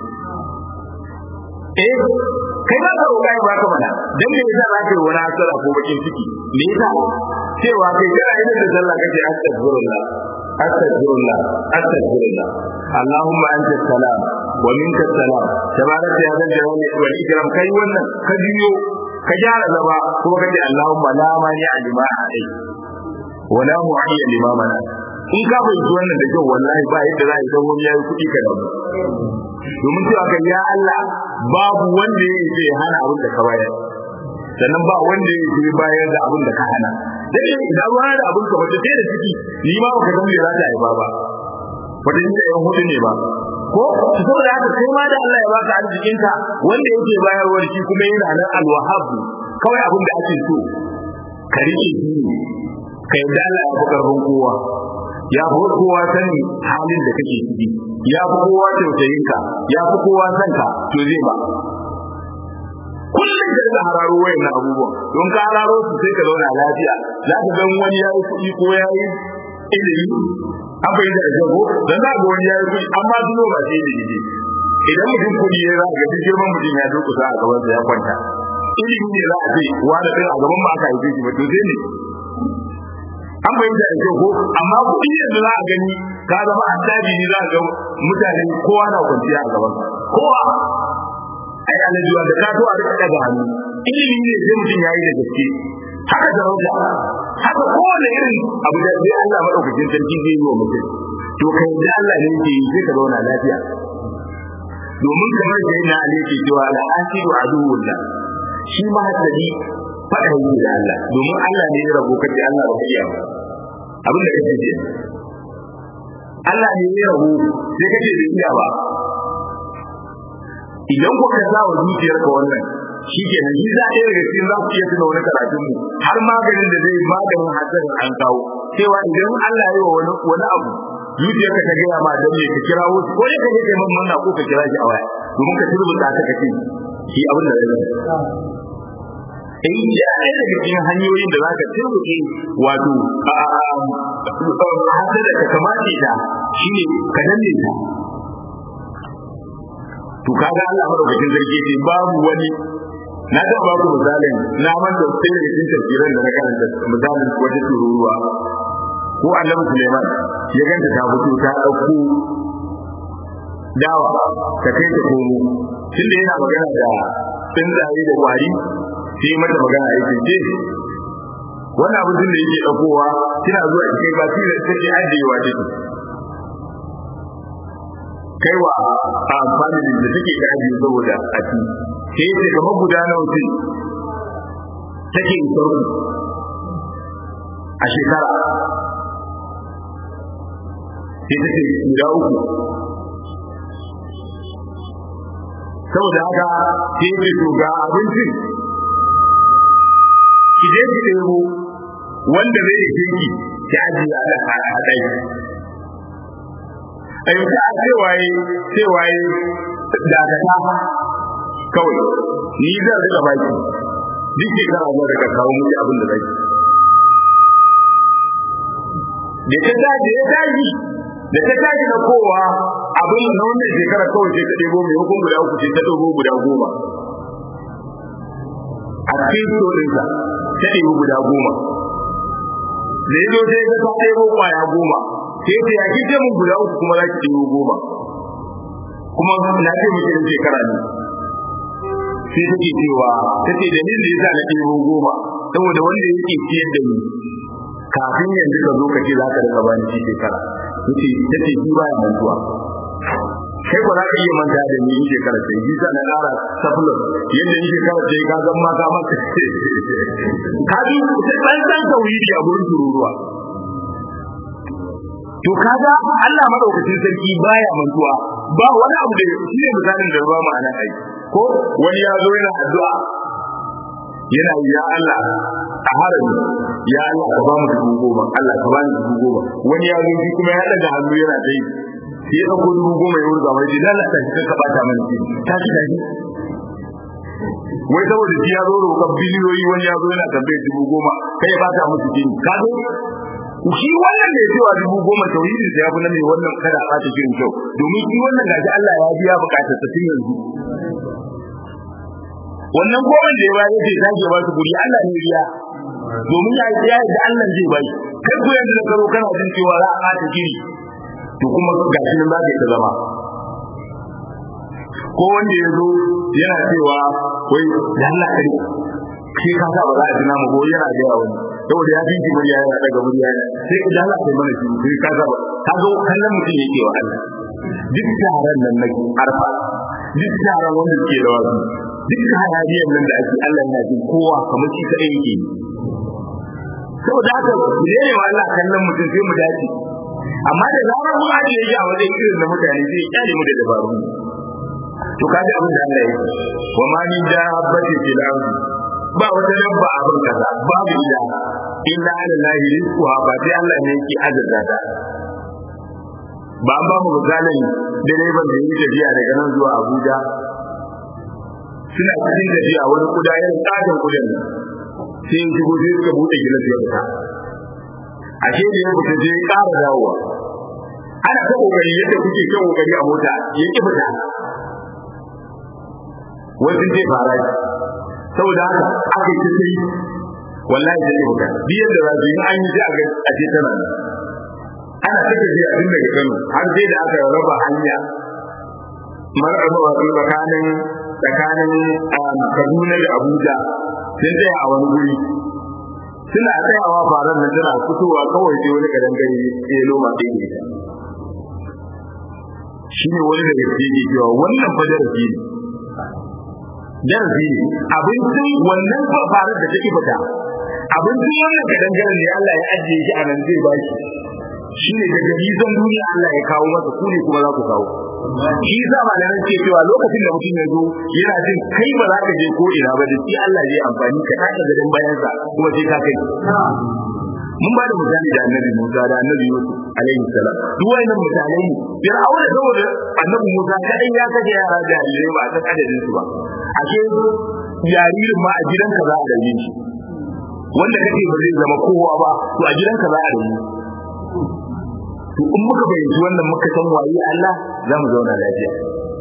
eh kai ba ka roƙa ya baka mana dan me yasa za ka yi wani asara ko bakin ciki me yasa cewa kai kana idan da sallah kake astaghfirullah astaghfirullah astaghfirullah اللهم انت السلام ومنك السلام تبارك يا ذا الجلال والاكرام kai wannan ka biyo ka gyara zaba kuma ka ce Allahumma la mani a lima'a alai wala mu'ayyan lima mana in ka fahimci wannan da kyau wallahi ba yadda za a yi dan wani yayi kuɗi ka da domin cewa kan ya Allah babu wanda ya yi zai hana abin da ka bayar sannan ba wanda ya yi bayar da abin da ka hana dai idan ruwa da abin ka wata sai da ciki ni ma baka san me za ta haifa ba wata inda yan hudu ne ba ko saboda haka kai ma da Allah ya baka arzikin ka wanda yake bayarwar shi kuma yana nan alwahab kawai abin da ake so ka rike shi ka yadda Allah ya fi karfin kowa ya fi kowa sani halin da kake ciki ya fi kowa tausayin ka ya fi kowa san ka to zai ba kullum da ka hararo wayan abubuwan don ka hararo su sai ka zauna lafiya za ka ga wani ya yi kuɗi ko ya yi ilimi an bai da jago dan za ga wani ya yi kuɗi amma duno ba sai da gidi idan mutum kuɗi ya za ga duk girman mutum ya durkusa a gaban sa ya kwanta ilimi ne za a ce wani ɗin a gaban ba aka haife shi ba to sai ne an bai da jago amma kuɗi yanzu za a gani ka zama attabi ne za a ga mutane kowa na kwanciya a gaban kowa ai alaji wanda ka to a rika daga hannu ilimi ne sai mutum ya yi da gaske haka sarauta haka kowane irin abu da sai Allah madaukakin sarki zai yi wa mutum to kai da Allah ne yake yi sai ka zauna lafiya domin kamar da yana ne ke cewa la asiru aduwullah shi ma hasadi fada yi da Allah domin Allah ne ya rabo kace Allah ba iya ba abin da kake ce Allah ne ya rabo sai kace da iya ba idan ku ka sa wa zuciyarka wannan shi ke nan shi za a daga cikin za ku iya tuna wani karatun mu har maganin da zai maganin hasarin an kawo cewa idan Allah ya yi wa wani wani abu zuciyarka ta gaya ma dan me ka kira wasu ko ka je kai man manna ko ka kira shi a waya domin ka turbuta ta kace shi abin da zai in ya ɗaya daga cikin hanyoyin da za ka turbuke wato hasada ka kamace ta shine ka danne ta to kaga Allah madaukakin sarki ce babu wani na ga ba ku misalin na man da sai da cikin tafsirin da na karanta misalin wata tururuwa ko annabi Suleiman ya ganta ta fito ta dauko dawa ta kai ta komo tunda yana magana da tsuntsaye da kwari sai mata magana yake ce wannan abin da yake daukowa kina zuwa cikin ba shi da take ajiyewa take kaiwa a familin da take da ajiye saboda a ci sai yace kamar guda nawa ce take isar a shekara sai take guda uku saboda haka sai yace to ga abincin ki je ki ɗebo wanda zai yi ki ki ajiye a ɗaki a yanzu a cewaye cewaye dakata kawai ni zan rika baki duk shekara zan rika kawo miki abin da zaki da ta daji ya daji da ta daji na kowa abin na wannan shekara kawai sai ta ɗebo mai hukun guda uku sai ta ɗebo guda goma a cikin sorinsa ta ɗebo guda goma da ya zo sai ta ɗebo kwaya goma sai ta ya kike mun guda uku kuma za ki ɗebo goma kuma na ce miki da shekara ne sai take cewa tace dalilin da yasa na ɗebo goma saboda wanda yake ciyar da ni kafin yanzu ka zo ka ce za ka rika bani shi shekara tace tace shi baya mantuwa kai ko za ka iya manta da ni shekara sai shi na ƙara surplus yadda ni shekara sai ka zan ma ka maka ka bi ɗan ɗan tauhidi a gurin tururuwa to kaga Allah madaukakin sarki baya mantuwa ba wani abu da shi ne misalin da ba mu anan ai ko wani ya zo yana addu'a yana ya Allah a harami ya Allah ka ba mu dubu goma Allah ka ba ni dubu goma wani ya zo shi kuma ya daga hannu yana dai sai ya dauko dubu goma ya wurga mai dan Allah ta ka bata mana shi ta shi da wai saboda shi ya zo roƙon biliyoyi wani ya zo yana tambayar dubu goma kai ya bata musu jini ka zo shi wannan da ya cewa dubu goma tauhidi da ya fi na mai wannan kada a ta shirin kyau domin shi wannan gashi Allah ya biya bukatar sa tun yanzu wannan goma da ya bayar yake sake ba su guri Allah ne biya domin ya yi da Allah zai bai kai ko yanzu da karo kana jin cewa za a ta shiri to kuma gashi nan za ka ta zama ko wanda ya zo yana cewa wai da Allah kare sai ka sa ba za a ji namu ko yana da yawa saboda ya jinki murya yana daga murya sai ka dala kai mana shi sai ka ga ka zo kallon mutum yake wa Allah duk taron nan na arfa duk taron wanda ke da wasu duk hayaniyar nan da ake Allah yana jin kowa kamar shi kadai yake saboda haka ne ne wa Allah kallon mutum sai mu dace amma da zarar mun ajiye shi a wajen irin na mutane sai ya kyale mu da dabaru to kaji abin da Allah ya yi wa ma min dabbatin fil ardi ba wata dabba a ban kaza babu ila illa ala lahi rizquha ba sai Allah ne yake azurta ta ba an ba mu misalin direban da yake tafiya daga nan zuwa Abuja suna cikin tafiya wani kuda ya tsadan kudin nan sai ya shigo sai suka bude gilas ya fita ashe da ya fita sai ya ƙara dawowa ana ta kokari yadda kuke kan kokari a mota ya ki fita wasu zai fara saboda haka aka yi sai wallahi zai buga biyar da zasu yi an yi sai a a ce tana ana take ji a tun daga Kano har sai da aka raba hanya mar'aba wato tsakanin tsakanin Kaduna da Abuja sun tsaya a wani guri suna tsayawa faran nan tana fitowa kawai sai wani gadan gari ya loma ɗin ne shine wani daga cikin cewa wannan fa darasi ne darasi ne abincin wannan fafarar da take fita abincin wannan kadangaren ne Allah ya ajiye shi a nan zai ba shi shi ne daga bizon duniya Allah ya kawo masa ku ne kuma za ku kawo shi yasa malaman ce cewa lokacin da mutum ya zo yana jin kai ba za ka je ko ina ba da shi Allah zai amfani ka taka gadon bayansa kuma sai ka kai mun ba da misali da annabi Musa da annabi Yusuf alaihi salam duk wannan misalai ne Fir'auna saboda annabi Musa kadai ya kaje yara jarirai ba a san adadin su ba ashe jaririn ma a gidanka za a rage shi wanda kake ba zai zama kowa ba to a gidanka za a rage to in muka fahimci wannan muka san waye Allah za mu zauna lafiya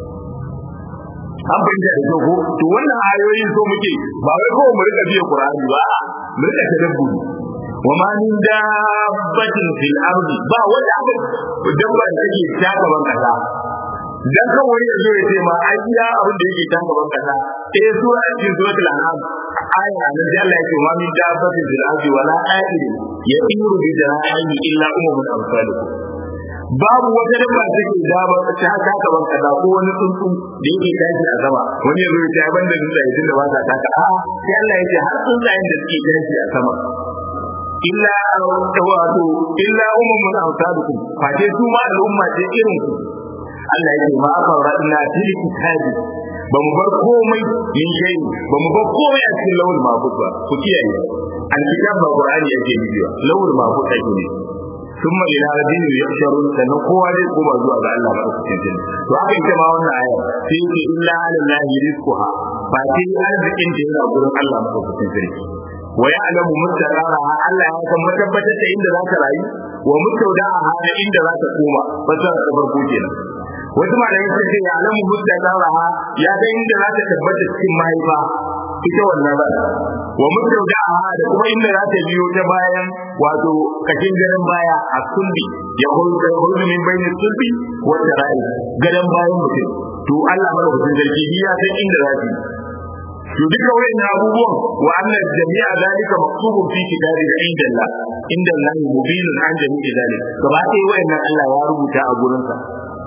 an fahimta da ko to wannan ayoyin so muke ba wai kawai mu rika biya Qur'ani ba mu rika tadabburi wa ma min dabbatin fil ardi ba wanda aka dabba da take taka ban kasa dan kan wani ya zo ya ce ma ai iya abin da yake taka ban kasa eh sura cikin suratul an'am aya nan da Allah yake ma min dabbatin fil ardi wala ta'ir ya'iru bi janahi illa ummun amsalukum babu wata dabba da take da ba ta taka ban kasa ko wani tsuntsu da yake tashi a sama wani ya zo ya ce ban da tsuntsaye tunda ba ta taka a sai Allah yake har tsuntsayen da suke tashi a sama illa wato illa ummun amsalukum fa dai su ma al'umma ce irin ku Allah yake ma fara ina fil kitabi ba mu bar komai min shay ba mu bar komai a cikin lawul mahfuz ba ku kiyaye an kitab ba qur'ani yake bidiyo lawul mahfuz ake ne thumma ila rabbihim yahsharun sannan kowa zai koma zuwa ga Allah ba ku cikin to haka ita ma wannan aya sai ce illa alallahi rizquha ba sai arzikin da yana gurin Allah ba ku cikin sarki wa ya'lamu mustaqaraha Allah ya san matabbatar da inda za ka rayu wa mustawda'aha da inda za ka koma fasara ta farko kenan wasu malamai sun ce ya alamu mustaqaraha ya ga inda za ta tabbata cikin mahaifa ita wannan ba wa mustawda'aha da kuma inda za ta biyo ta bayan wato kashin garin baya a sulbi ya hulka hulka min bayin sulbi wa tara'i garin bayan mutum to Allah madaukakin sarki ya san inda za ta to duka wayan abubuwan wa annal jami'a zalika maktubun fi kitabi inda Allah inda Allah mubinun an jami'i zalika gaba ɗaya wayan Allah ya rubuta a gurin sa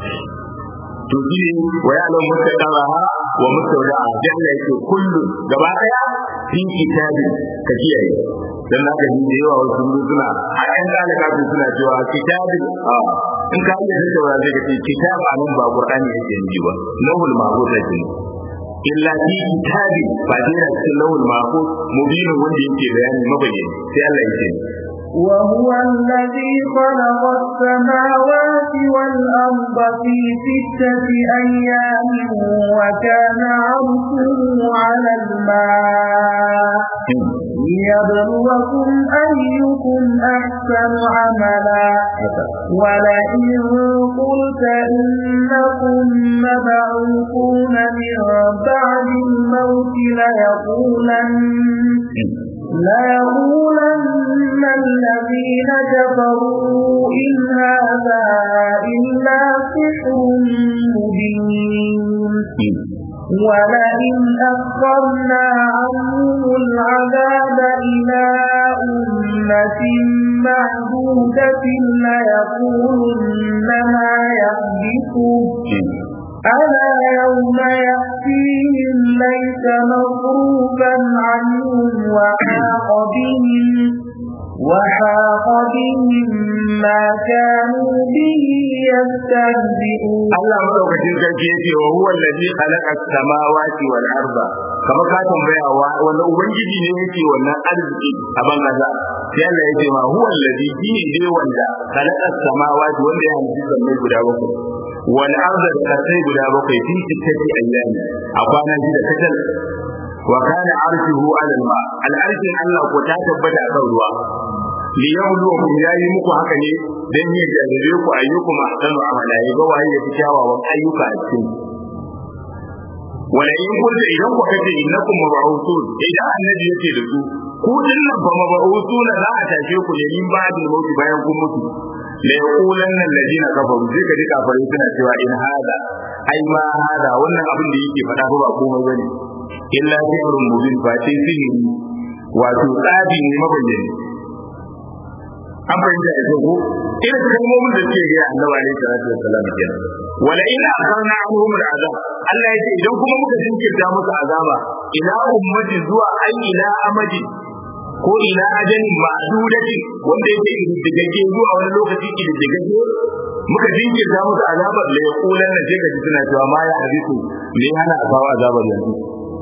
to shi wa ya lam mutaqaraha wa mustawda'a jalla yake kullu gaba ɗaya fi kitabi ka kiyaye dan haka ni da yawa wasu suna a ɗan dalika su suna cewa kitabi a in ka iya da cewa zai ce kitabi a nan ba qur'ani yake yi ba lahul mahfuz yake illa fi kitabi ba dai cikin lawul mahfuz mubinin wanda yake bayani mabayyani sai Allah yake وهو الذي خلق السماوات والأرض في ستة أيام وكان عرشه على الماء ليبلوكم أيكم أحسن عملا ولئن قلت إنكم مبعوثون من بعد الموت ليقولن ليقولن الذين كفروا إن هذا إلا سحر مبين ولئن أخرنا عنهم العذاب إلى أمة معدودة ليقولن ما يحدثه ألا يوم يأتيهم ليس مصروفا عنهم وحاق بهم وحاق بهم ما كانوا به يستهزئون Allah madaukakin sarki yace wa huwa allazi khalaqa as-samawati wal arda kamar ka tambaya wa wanda ubangiji ne yake wannan arziki a ban kaza sai Allah yace ma huwa allazi shine dai wanda khalaqa as-samawati wanda ya halitta sammai guda bakwai wal arda da kasai guda bakwai fi sittati ayyami a kwana shida kacal wa kana arshuhu ala al-ma al-arshin Allah ko ta tabbata a kan ruwa liyabluwakum yayi muku haka ne dan ya jarrabe ku ayyukum ahsanu amala ya ga waye yafi kyawawan ayyuka a cikin wala in kunta idan ku kace innakum mab'uthun idan annabi yake da su ku dinnan fa mab'uthun za a tashe ku ne in ba'dil maut bayan kun mutu la yaqulanna alladhina kafaru sai ka ji kafirai suna cewa in hada ai ma hada wannan abin da yake faɗa ba komai bane illa sihrun mubin fa sai sihiri wato tsabi ne mabayyani an fahimta da ko irin kalmomin da suke gaya annabi alaihi salatu wassalam kenan wala ina akarna anhum al'azab Allah yace idan kuma muka jinkirta musu azaba ila ummati zuwa ai ila amadi ko ila ajalin ma'dudati wanda yake ididdigagge zuwa wani lokaci ididdigagge muka jinkirta musu azabar da ya kulan na je gaji suna cewa ma ya hadisu me hana a kawo azabar yanzu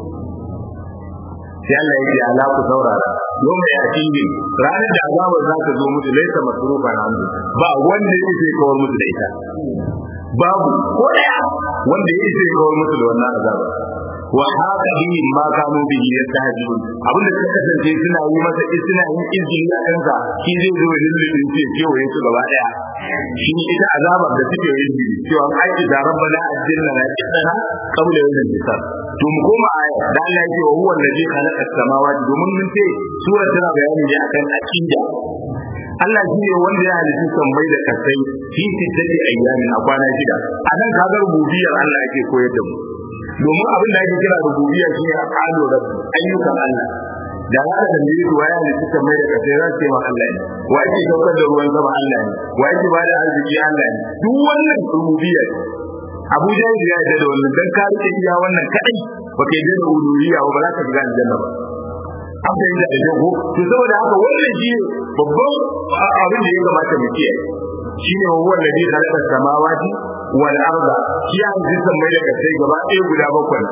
sai Allah ya ce ala ku saurara yau mai asiri ranar da azabar za ta zo musu laisa masrufa na hannu ba wanda ya ce kawar musu da ita babu ko daya wanda ya ce kawar musu da wannan azabar wa haka bihim ma kanu bihi yastahzi'un abin da suka kasance suna yi masa suna yin izini a kansa shi zai zo da lullubin ce kewaye su gaba daya shi ne ita azabar da suke yin jiri cewa ai da rabbana ajilna na kidana qabla yawmin hisab to mu koma aya da Allah ya ce wa huwa allazi khalaqa as-samawati domin mun ce sura tana bayani ne akan aqida Allah shi ne wanda ya halitta sammai da kasai fi sittati ayyamin a kwana shida a nan kaga rububiyar Allah yake koyar da mu domin abin da ake kira rububiyya shine aqalu rabbi ayyukan Allah da za ka tambaye su waya ne suka mai da kasai za su ce ma Allah ne wa yake daukar da ruwan sama Allah ne wa yake ba da arziki Allah ne duk wannan rububiyya Abu Jahil ya yarda da wannan dan ka rike iya wannan kadai ba kai da uluhiyya ba za ka shiga aljanna ba an fahimta da jago to saboda haka wannan shi babban abin da ya kamata mu kiyaye shine huwa alladhi khalaqa samawati wal arda shi ya halitta mai da kasai gaba ɗaya guda bakwai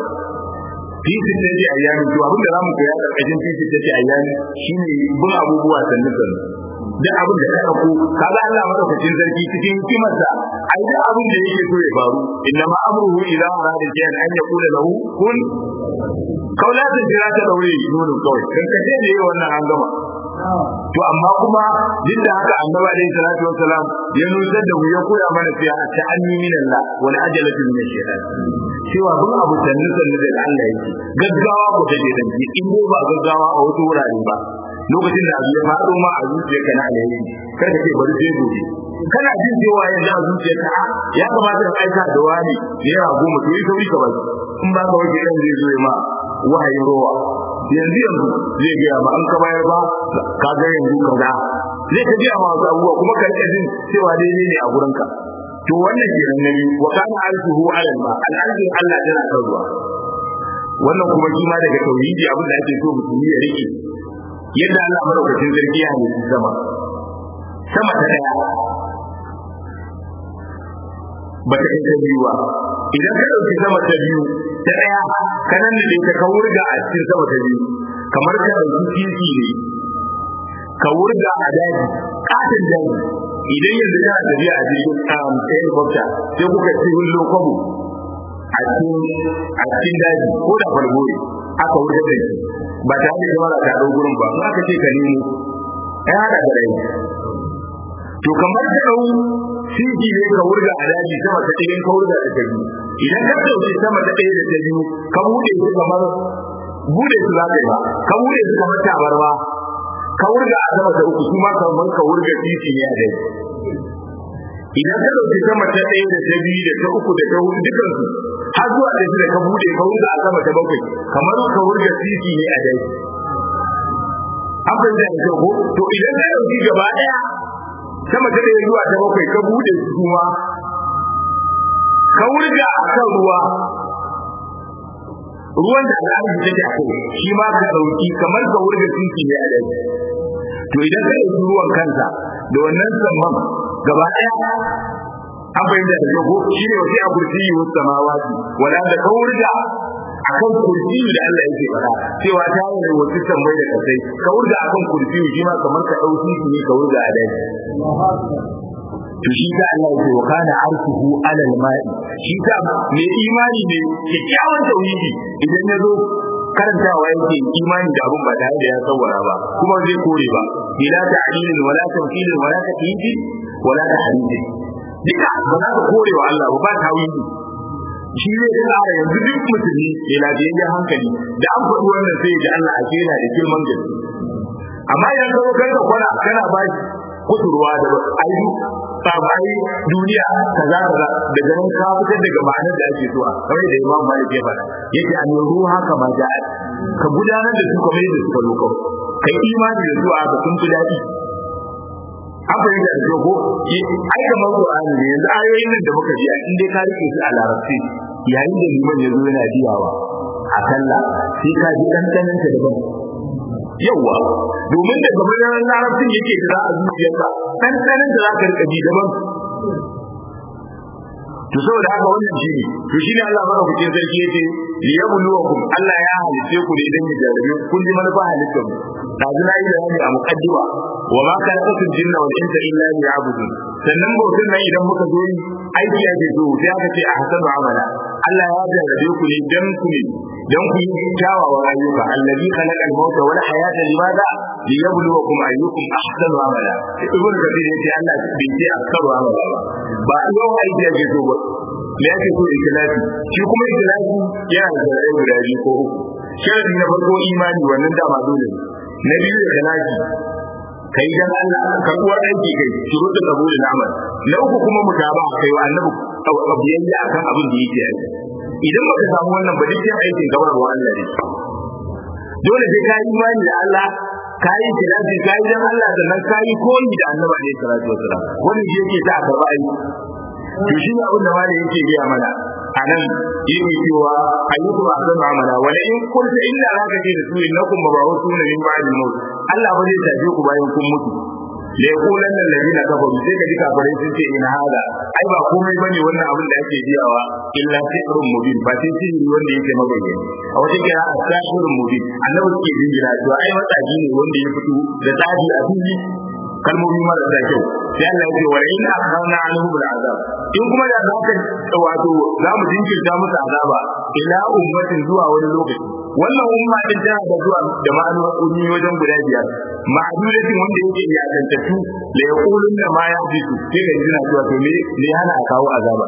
fi sittati ayyami to abin da zamu koya karkashin fi sittati ayyami shine bin abubuwa sannu sannu duk abin da ka dauko kaga Allah madaukakin sarki cikin hikimarsa ai duk abin da yake so ya faru inna ma amruhu idza arada shay'an an yaqula lahu kun kaulatin jira ta daure nono kawai kan ka ce ne wannan an gama to amma kuma duk da haka annabi alaihi salatu wassalam ya nusar da mu ya koya mana cewa ta'anni min Allah wal ajalatu min ash-shaytan cewa bin abu sannu sannu da Allah yake gaggawa ko ta je dan in ko ba gaggawa a wasu wurare ba lokacin da abu ya faɗo ma a zuciyarka na alheri kar ka ce bari sai gobe kana jin cewa yanzu a zuciyarka ya kamata ka aika da wani naira goma to yi sauri ka bari in ba ka wace kan zai zo ya ma wahayin rowa yanzu yanzu zai gaya ma an ka bayar ba ka ga yanzu kaza zai ka gaya ma wasu abubuwa kuma ka rika jin cewa daidai ne a gurinka to wannan ke nan nabi wa kana alfuhu ala ma al'adun Allah tana kan ruwa wannan kuma shi ma daga tauhidi abin da ake so mutum ya rike yadda Allah madaukakin sarki ya halitta sama sama ta daya ba ta kai ta biyu ba idan ka ɗauki sama ta biyu ta ɗaya ka nan da ta ka wurga a cikin sama ta biyu kamar ka ɗauki titi ne ka wurga a daji katin daji idan yanzu kana tafiya a jirgin um, helicopter sai kuka ci hullo kwabo a cikin daji ko da falgore aka wurga da shi ba tare da jama'a ta ɗau gurin ba in aka ce ka nemo ai haɗa da rai to kamar ka ɗau siji ne ka wurga a daji sama ta ɗaya ka wurga da ta biyu idan ka ɗauki sama ta ɗaya da ta biyu ka buɗe su kamar buɗe su za ka yi ba ka buɗe su kamar tabarma ka wurga a sama ta uku kuma kamar ka wurga titi ne a daji idan ka ɗauki sama ta ɗaya da ta biyu da ta uku da ta hudu dukansu har zuwa da da ka buɗe ka wurga a sama ta bakwai kamar ka wurga titi ne a daji an fahimta da kyau ko to idan ka ɗauki gaba ɗaya sama ta ɗaya zuwa ta bakwai ka buɗe su kuma ka wurga a kan ruwa ruwan da al'adu take a kai shi ma ka ɗauki kamar ka wurga titi ne a daji to idan ka ɗauki ruwan kansa da wannan samman gaba ɗaya an bayyana da jago shi ne wasu a kursi yi wasu samawati wala da ka wurga a kan kursi da Allah yake faɗa cewa ta yi da wasu tambayi da kasai ka wurga a kan kursi shi ma kamar ka ɗau titi ne ka wurga a daji to shi da Allah yake wa kana arshuhu alal ma'i shi da mai imani ne kyakkyawan tauhidi idan ya zo karantawa yake imani da abun ba tare da ya tsawara ba kuma zai kore ba bila ta'lilin wala tamthilin wala takyidin wala tahrifin duka ba za ka kore wa Allah ba tawili shi ne da tsara yanzu duk musulmi mai lafiyayyen hankali da an faɗi wannan sai da Allah a kera da girman gaske amma idan ka zo kai ka kwana kana ba shi kusurwa da ayu sabai duniya kaza kaza daga nan ka fitar daga ma'anar da ake so a kawai da Imam Malik ya faɗa yake an yi ruha kama ja'a ka gudanar da su kamar yadda suka zo kawai kai imani da su a ga sun fi daɗi an fahimta da ko ai kamar Qur'ani ne yanzu ayoyin nan da muka ji in dai ka rike su a larabci yayin da liman ya zo yana biyawa a sallah sai ka ji dandanan ta daban yawa domin da gaban nan larabcin yake da za a zuciyarka dandanan da za ka rika ji daban to saboda haka wannan shi ne to shine Allah madaukakin sarki yace li yabluwakum Allah ya halice ku ne idan ya jarabe kun ji manufa halittar mu dazu na yi bayani a muqaddima wa ma khalaqatul jinna wal insa illa liya'budun sannan bautin nan idan muka zo yi aiki ake so sai aka ce a hasanu amala Allah ya jarabe ku ne dan ku ne dan ku yi kyawawan ayyuka allazi khalaqal mauta wal hayata limadha liyabluwakum ayyukum ahsanu amala ibn kathir yace Allah bai ce aksaru amala ba ba yau aiki ake so ba me ake so ikhlasi shi kuma ikhlasi yana da zai guda biyu ko uku sharadi na farko imani wannan dama dole na biyu ikhlasi kai dan Allah ka kuwa aiki kai shuruɗin qabulul amal na uku kuma mutaba kai wa annabi biyayya akan abin da yake yi idan baka samu wannan ba dukkan aikin gabar wa Allah ne dole sai ka yi imani da Allah ka yi ikhlasi ka yi dan Allah sannan ka yi koyi da annabi ne sallallahu alaihi wasallam wannan shi yake sa a karɓa aiki to shi ne abin da wani yake biya mana a nan yake cewa ayyuku ba zan amala wala in kunta illa zaka ce da su innakum mabawsuna min ba'dil maut Allah ba zai tafi ku bayan kun mutu da yakulan nan ladina kafaru sai ka ji kafirai sun ce ina hada ai ba komai bane wannan abin da ake biyawa illa sihrun mubin ba sai sihiri wanda yake mabayyana a wata kira asahirun mubin annabi ke jinjira cewa ai matsaji ne wanda ya fito da tsaji a fili kalmomi marasa kyau sai Allah ya ce wa in akhana anhu bil azab in kuma da za ka wato za mu jinkirta musu azaba ila ummatin zuwa wani lokaci wannan umma din tana da zuwa da ma'anoni wajen guda biyar ma'adudatin wanda yake ya tantattu la yaqulun da ma ya bisu sai ga jina cewa to me me hana a kawo azaba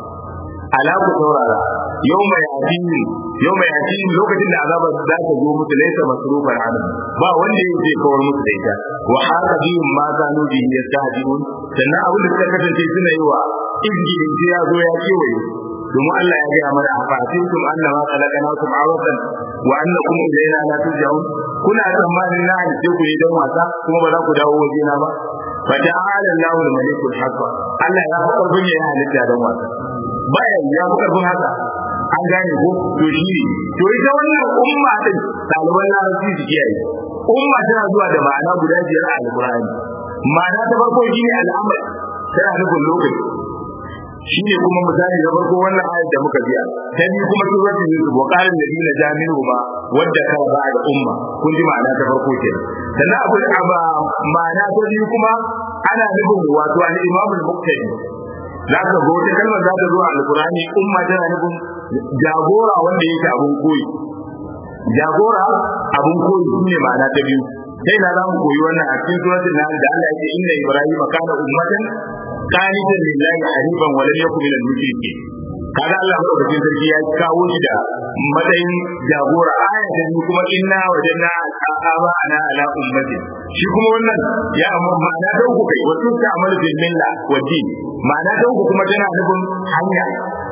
ala ku saurara yawma yatin yawma yatin lokacin da azaba za ta zo musu laysa masrufan an ba wanda yake kawar musu da ita wa haka bihim ma kanu bihi yastahdiun sannan abin da suka kasance suna yi wa izgidin sai ya zo ya kewaye domin Allah ya gaya mana a fatinkum annama khalaqnakum awatan wa annakum ilayna la turja'un kuna tsammanin na halice ku ne don wasa kuma ba za ku dawo wajena ba fa ta'ala Allahu al-malikul haqq Allah ya fi karfin ya halitta don wasa bayan ya fi karfin haka an gane ko to shi to ita wannan umma din ɗaliban larabci su kiyaye umma tana zuwa da ma'ana guda biyar a alƙur'ani ma'ana ta farko shine al'amari tana nufin lokaci shine kuma misali na farko wannan ayat da muka biya ta biyu kuma suratul yusuf wa qala alladhina jami'u ma wadda ka ba da umma kun ji ma'ana ta farko kenan sannan abu aba ma'ana ta biyu kuma ana nufin wato al-imam al-muqtadi za ka zo ta kalmar za ta zo a alkurani umma tana nufin jagora wanda yake abun koyi jagora abun koyi shine ma'ana ta biyu sai na zamu koyi wannan a cikin suratul nahl da Allah yake inna ibrahim kana ummatan qanitan lillahi hanifan wa lam yakun minal mushrikeen kaga Allah madaukakin sarki ya kawo shi da matsayin jagora aya ta biyu kuma inna wajanna aba ana ala ummatin shi kuma wannan ya amma ma'ana da uku kai wasu ta amal bil milla wa din ma'ana da uku kuma tana nufin hanya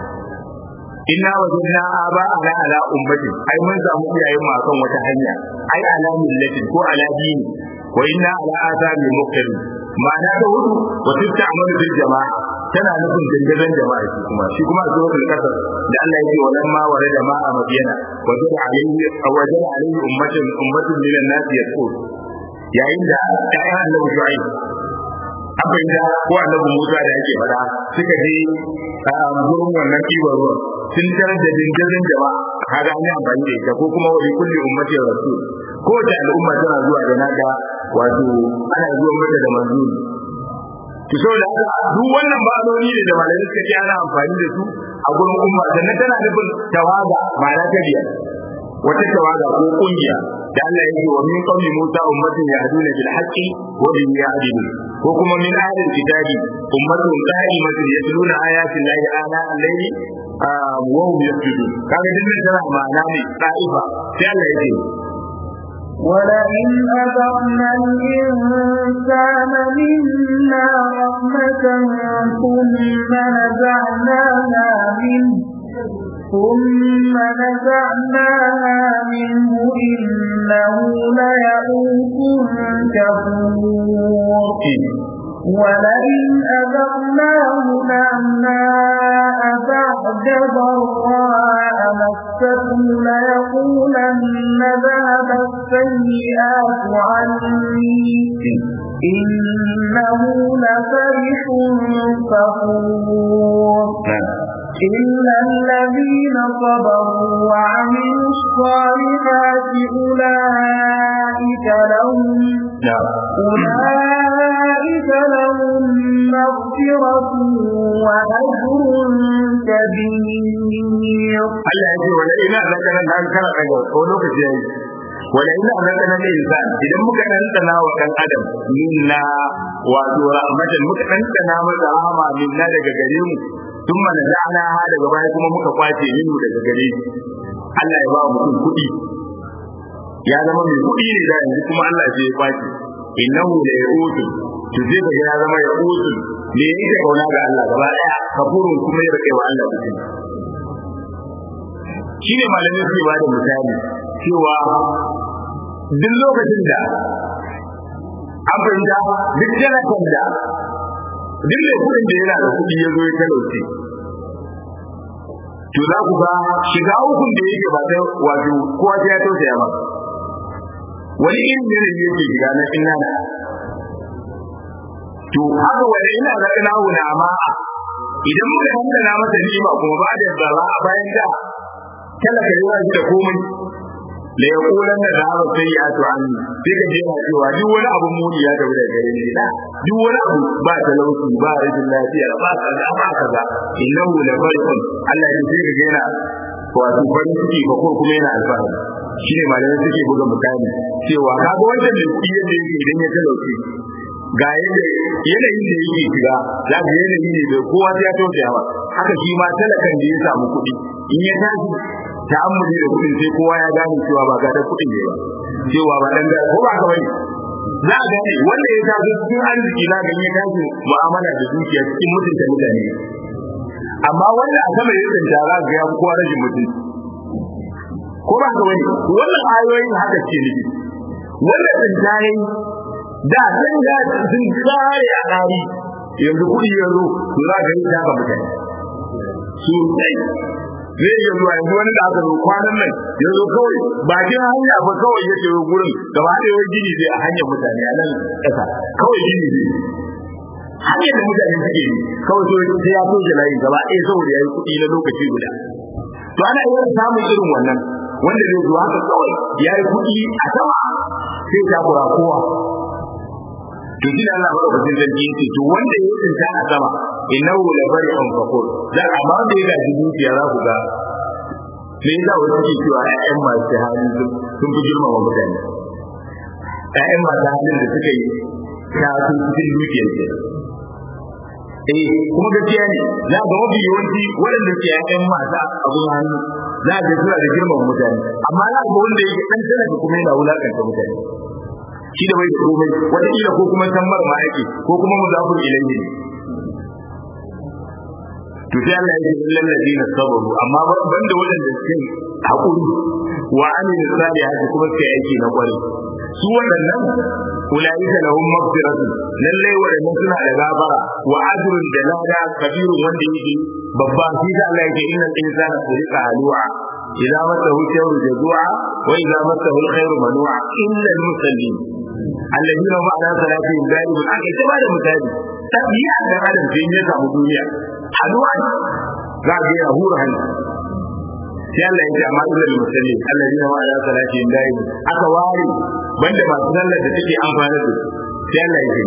inna wajanna aba ana ala ummatin ai mun samu iyayen mu akan wata hanya ai ala millatin ko ala dini wa inna ala athari muqtadin ma'ana da hudu wasu ta amal bil jama'a tana nufin dandadan jama'a shi kuma shi kuma zuwa da kasar da Allah yake wannan ma ware da ma'a madiyana wajen alayhi wajen alayhi ummatin ummatin min an-nas yaqul yayin da ayyan annabi shu'aib abin da ko annabi Musa da yake fada suka je gurin wannan kiwon ruwan sun tarar da dandadan jama'a kaga an yi amfani da ita ko kuma wani kulli ummatin rasul ko da al'umma tana zuwa da naka wato ana zuwa mata da manzuri to saboda haka duk wannan ma'anoni ne da malamai suka ce ana amfani da su a gurin umma sannan tana nufin tawaga ma'ana ta biyar wata tawaga ko kungiya da Allah yake wa min qawli Musa ummatin yahduna bil haqqi wa bi yahdun ko kuma min ahlil kitabi ummatun qa'imatun yatluna ayati llahi ana al-layli wa hum yasjudun kaga dinnan tana ma'ana ne ta'ifa sai Allah yake ولئن أذقنا الإنسان منا رحمة ثم نزعناها منه ثم نزعناها منه إنه ليئوس كفور ولئن أذقناه نعماء بعد ضراء مسته ليقولن ذهب السيئات عني إنه لفرح فخور إلا الذين صبروا وعملوا الصالحات أولئك لهم أولئك لهم مغفرة وأجر كبير Allah ya ce wala ina zakana da an kara daga ko lokaci yayi wala ina zakana da insan idan muka dantana wa dan adam minna wato rahmatan muka dantana masa rahama minna daga gare mu thumma naza'na ha daga baya kuma muka kwace minu daga gare shi Allah ya ba mutum kuɗi ya zama mai kuɗi ne da yanzu kuma Allah sai ya kwace innahu la yautu to sai ka ya zama yautu me yake kauna ga Allah gaba daya kafurun kuma ya rike wa Allah kuɗi shi ne malamai suke ba da misali cewa duk lokacin da an fahimta duk janakan da duk mai kudin da yana da kudi ya zo ya talauce to za ku ga shiga hukun da yake ba ta wato kowa ya tausaya ba wani irin ne yake shiga na inna da to haka wani ina ga ina wuna amma idan muka handana masa nima kuma ba da zara a bayan da talaka yana shi da komai da ya kulan da zaba sai ya to an sai ka jira cewa duk wani abu muni ya tafi da gare ni da duk wani abu ba talauci ba rashin lafiya ba kaza ba kaza innahu la farqun Allah ya sai ka gina wato farin ciki ba ko kuma yana alfahari shine malamai suke buga misali cewa kaga wanda mai kuɗi yadda yake idan ya talauci ga yadda yanayin da yake shiga za ka yanayi ne da kowa sai ya tausaya ba haka shi ma talakan da ya samu kuɗi in ya tashi ta'ammuli da kuɗin sai kowa ya gane cewa ba ga da kuɗin ne ba cewa ba dan ko ba ka bane za a gane wanda ya taso cikin arziki na ganye tashi mu'amala da dukiya cikin mutunta mutane amma wanda a sama ya tsinta za ga ya kowa rashin mutunci ko ba ka bane wannan ayoyin haka ce ne wanda tsinta yayi da sun ga sun kare a dari yanzu kuɗi yanzu to za ka yi ta ga mutane su dai zai iya zuwa yanzu wani da aka zo kwanan nan ya zo kawai bakin hanya ba kawai ya ce gurin gaba ɗaya wani gini zai a hanyar mutane a nan ƙasa kawai gini zai hanyar da mutane suke yi kawai so sai ya so layi gaba ɗaya saboda ya yi kuɗi na lokaci guda to ana iya samun irin wannan wanda zai zo haka kawai ya yi kuɗi a sama sai ta kura kowa to shi Allah ba da zargi yace to wanda ya tsinta a sama innahu la bari'un fakur dan amma da ya gaji dukiya za ku ga me yasa wani ke cewa ƴaƴan masu hali sun fi girmama mutane ƴaƴan masu halin da suka yi ta sun cikin dukiyar ke eh kuma gaskiya ne za ga mafi yawanci waɗanda ke ƴaƴan masu abun hannu za ga suna da girmama mutane amma za ga wanda yake ɗan talaka kuma yana wulakanta mutane shi da bai da komai wata kila ko kuma san marma yake ko kuma mudafur ilayhi to sai Allah ya ce illal ladina sabaru amma banda wadanda suke hakuri wa amil salihati kuma suke aiki na kwari su wadannan ulaika lahum maghfiratun lalle wadannan suna da gafara wa ajrun da lada kabirun wanda yake babba shi da Allah yake innal insana khuliqa halu'a idza masahu sharru jazua wa idza masahu alkhairu manua illa almusallin alladhina hum ala salatihim da'imun aka ta bada misali tabiya da adam sai ya samu duniya halu'a za ga ya hura hannu sai Allah ya ce amma illa almusallin alladhina hum ala salatihim da'imun aka ware banda masu sallar da take amfana da sai Allah ya ce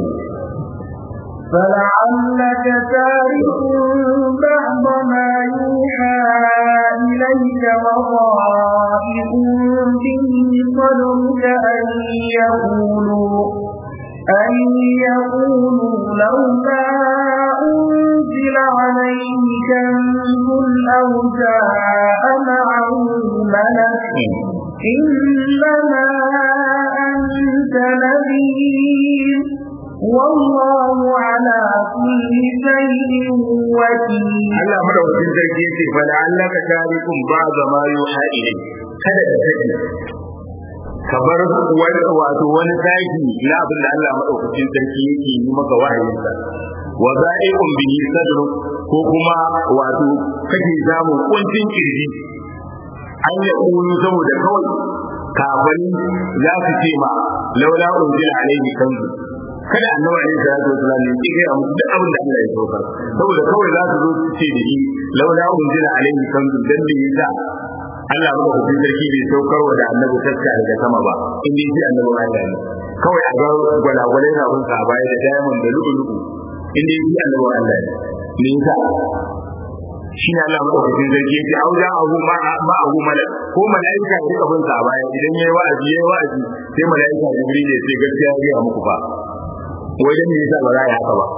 فلعلك تارك بعض ما يوحى إليك وضائق به صدرك أن يقولوا أن يقولوا لولا أنزل عليه كنز أو جاء معه ملك إنما أنت نذير والله على كل شيء وكيل Allah madaukakin sarki yace fa la'allaka tarikum ba'da ma yuha ilayk kada ka sani ka bar wato wani taki na abin da Allah madaukakin sarki yake yi maka wahayinsa wa za'iqun bihi sadru ko kuma wato kake samu kuncin kirji an ya kunu saboda kawai kafin za su ce ma laula unzila alaihi kanzu kada annabi alaihi salatu wasallam ya ce ga musu duk abin da Allah ya saukar saboda kawai za su zo su ce da shi laula unzila alaihi kanzu dan da yasa Allah ba ku sarki bai saukar wa da annabi taska daga sama ba in dai shi annabi Allah ne kawai a ga gwalagwalai na bin sa baya da diamond da lu'ulu'u in dai shi annabi Allah ne me yasa shi ne Allah madaukakin sarki yake auja abu ma ma abu malak ko malaika ya rika bin sa baya idan yayi wa'azi yayi wa'azi sai malaika jibril ya ce gaskiya ya ga muku fa wajen me yasa ba za a yi haka ba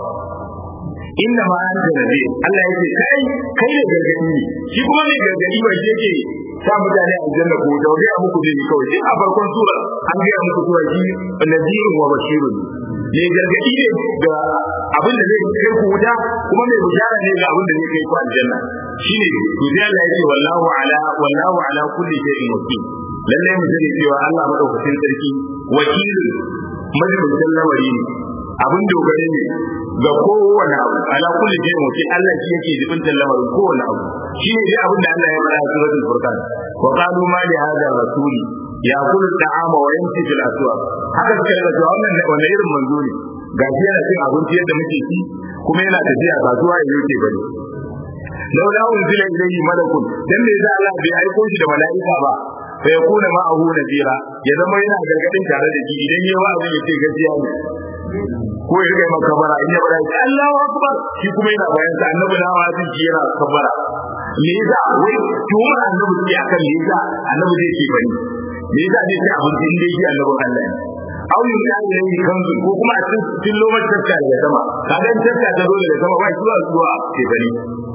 inna ma anta nabi Allah yake kai kai da gargadi ne shi kuma mai gargadi ba shi yake sa mutane a aljanna ko da ga muku ne kawai sai a farkon sura an ga muku cewa shi nadirun wa bashirun ne gargadi ne ga abin da zai kai ku wuta kuma mai bishara ne ga abin da zai kai ku aljanna shine to sai Allah yake wallahu ala wallahu ala kulli shay'in wakil lalle mu sani cewa Allah madaukakin sarki wakilin majalisin lamari ne abin dogare ne ga kowane abu ala kulli shay'in wakil Allah shi yake jibintar lamarin kowane abu shi ne dai abin da Allah ya faɗa a suratul furqan wa qalu ma li hadha rasul yaqulu ta'ama wa yamshi fil aswaq haka suka yi da wannan wannan irin manzo ne gashi yana cin abinci yadda muke ci kuma yana tafiya kasuwa ya yake bane laula unzila ilayhi malakun dan me za Allah bai aiko shi da mala'ika ba fa yakuna ma'ahu nadira ya zama yana gargadin tare da shi idan yayi wa'azi ya ce gaskiya ne ko ya rika maka kabara in ya bada Allahu akbar shi kuma yana bayan sa annabi na wa'azi shi yana kabara me yasa wai tuma annabi sai akan me yasa annabi zai ce bani me yasa zai ce abin din dai shi annabi Allah ne aw yin da ne kanzu ko kuma a cikin lokacin tatta daga sama kaga tatta ta zo daga sama ba shi zuwa zuwa ce bani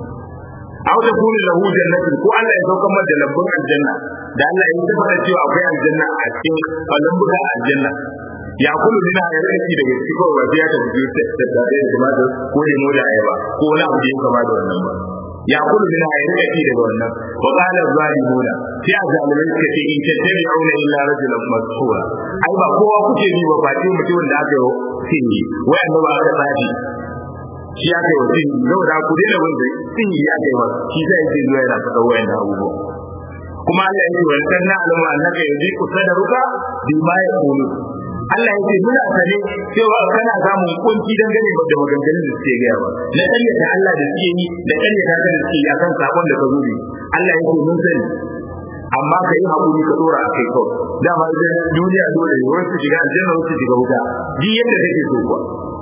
aw da kuni lahu jannatin ko Allah ya saukar mata lambun aljanna da Allah ya tabbata cewa akwai aljanna a cikin lambun aljanna ya kullu min ayati daga cikin ko ba ya ta biyo ta da da tumatur ko lemo da ayaba ko wani abu da ya kama da wannan ba ya kullu min ayati daga wannan wa qala zalimuna sai azalimai suka ce in tattabi'una illa rajulan masura ai ba kowa kuke bi ba face mutumin da aka yi wai annaba aka tsafi shi aka yi wa sin yau da ku daina wanda sin yi aka yi wa shi sai yake zuwa yana faɗa wayan abubuwa kuma Allah ya ce wa sanna alama annaka yuziku sadaruka bima yaqulu Allah ya ce muna sane cewa kana samun kunci dangane da maganganun da suke gaya ba na ƙaryata Allah da suke yi da ƙaryata da suke yi akan sakon da ka zo ne Allah ya ce mun sani amma ka yi haƙuri ka dora a kai kawai dama idan duniya dole ne wasu shiga aljanna wasu shiga wuta ji yadda kake so kuwa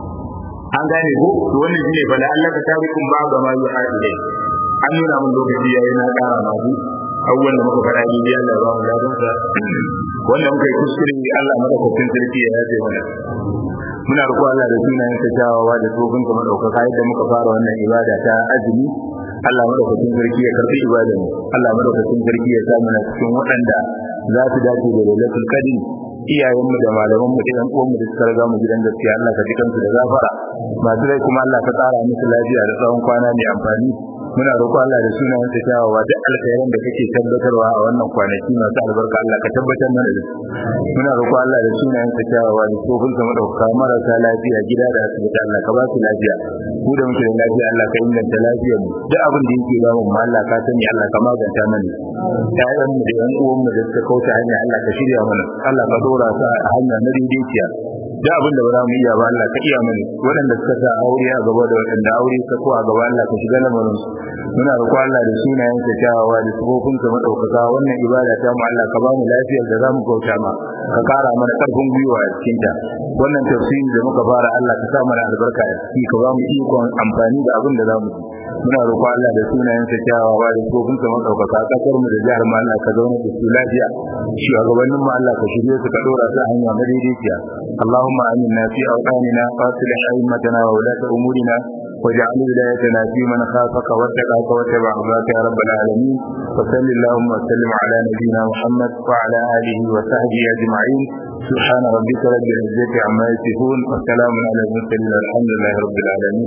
an gane ko to wannan shine bala Allah ka tarikun ba ga ma yuha ilai an nuna mun lokaci yayi na ƙara ma ku awwal da muka fara yi Allah ba mu ladan sa wanda muka yi kuskure Allah madaukakin sarki ya yaje mana muna roƙo Allah da sunayen sa kyawawa da tsofin ka madaukaka yadda muka fara wannan ibada ta azumi Allah madaukakin sarki ya karbi ibadar mu Allah madaukakin sarki ya sa mana cikin waɗanda za su dace da lailatul qadr iyayenmu da malamanmu da yan uwanmu da suka riga mu gidan gaskiya Allah ka ji kansu da zafara masu rai kuma Allah ka tsara musu lafiya da tsawon kwana mai amfani muna roƙo Allah da sunayen sa kyawawa duk alkhairan da kake tabbatarwa a wannan kwanaki masu albarka Allah ka tabbatar mana da su muna roƙo Allah da sunayen sa kyawawa da tsofin sa madauka marasa lafiya gida da asibiti Allah ka ba su lafiya ku da muke da lafiya Allah ka inganta lafiyar mu duk abin da yake damun mu Allah ka sani Allah ka maganta mana ƴaƴan mu da ƴan uwan mu da suka kauce hanya Allah ka shirya mana Allah ka dora su a hanya na daidaiciya da abin da ba za mu iya ba Allah ka iya mana waɗanda suka sa aure a gaba da waɗanda aure ka ko a gaba Allah ka shiga lamarin su muna roƙo Allah da sunayen sa kyawawa da sifofin sa madaukaka wannan ibada ta mu Allah ka ba mu lafiyar da za mu kauta ma ka kara mana karfin gwiwa a cikin ta wannan tafsiri da muka fara Allah ka sa mana albarka a ciki ka ba mu ikon amfani da abin da za mu ci muna roƙo Allah da sunayen sa kyawawa da sifofin sa madaukaka kasar mu da jihar mu Allah ka zauna da su lafiya shugabannin mu Allah ka shirye su ka dora su a hanya madaidaiciya اللهم آمنا في أوطاننا وأصلح أئمتنا وولاة أمورنا واجعل ولايتنا في من خافك واتقاك واتبع رضاك يا رب العالمين وصل اللهم وسلم على نبينا محمد وعلى آله وصحبه أجمعين سبحان ربك رب العزة عما يصفون وسلام على المرسلين والحمد لله رب العالمين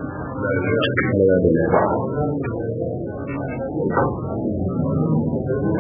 الله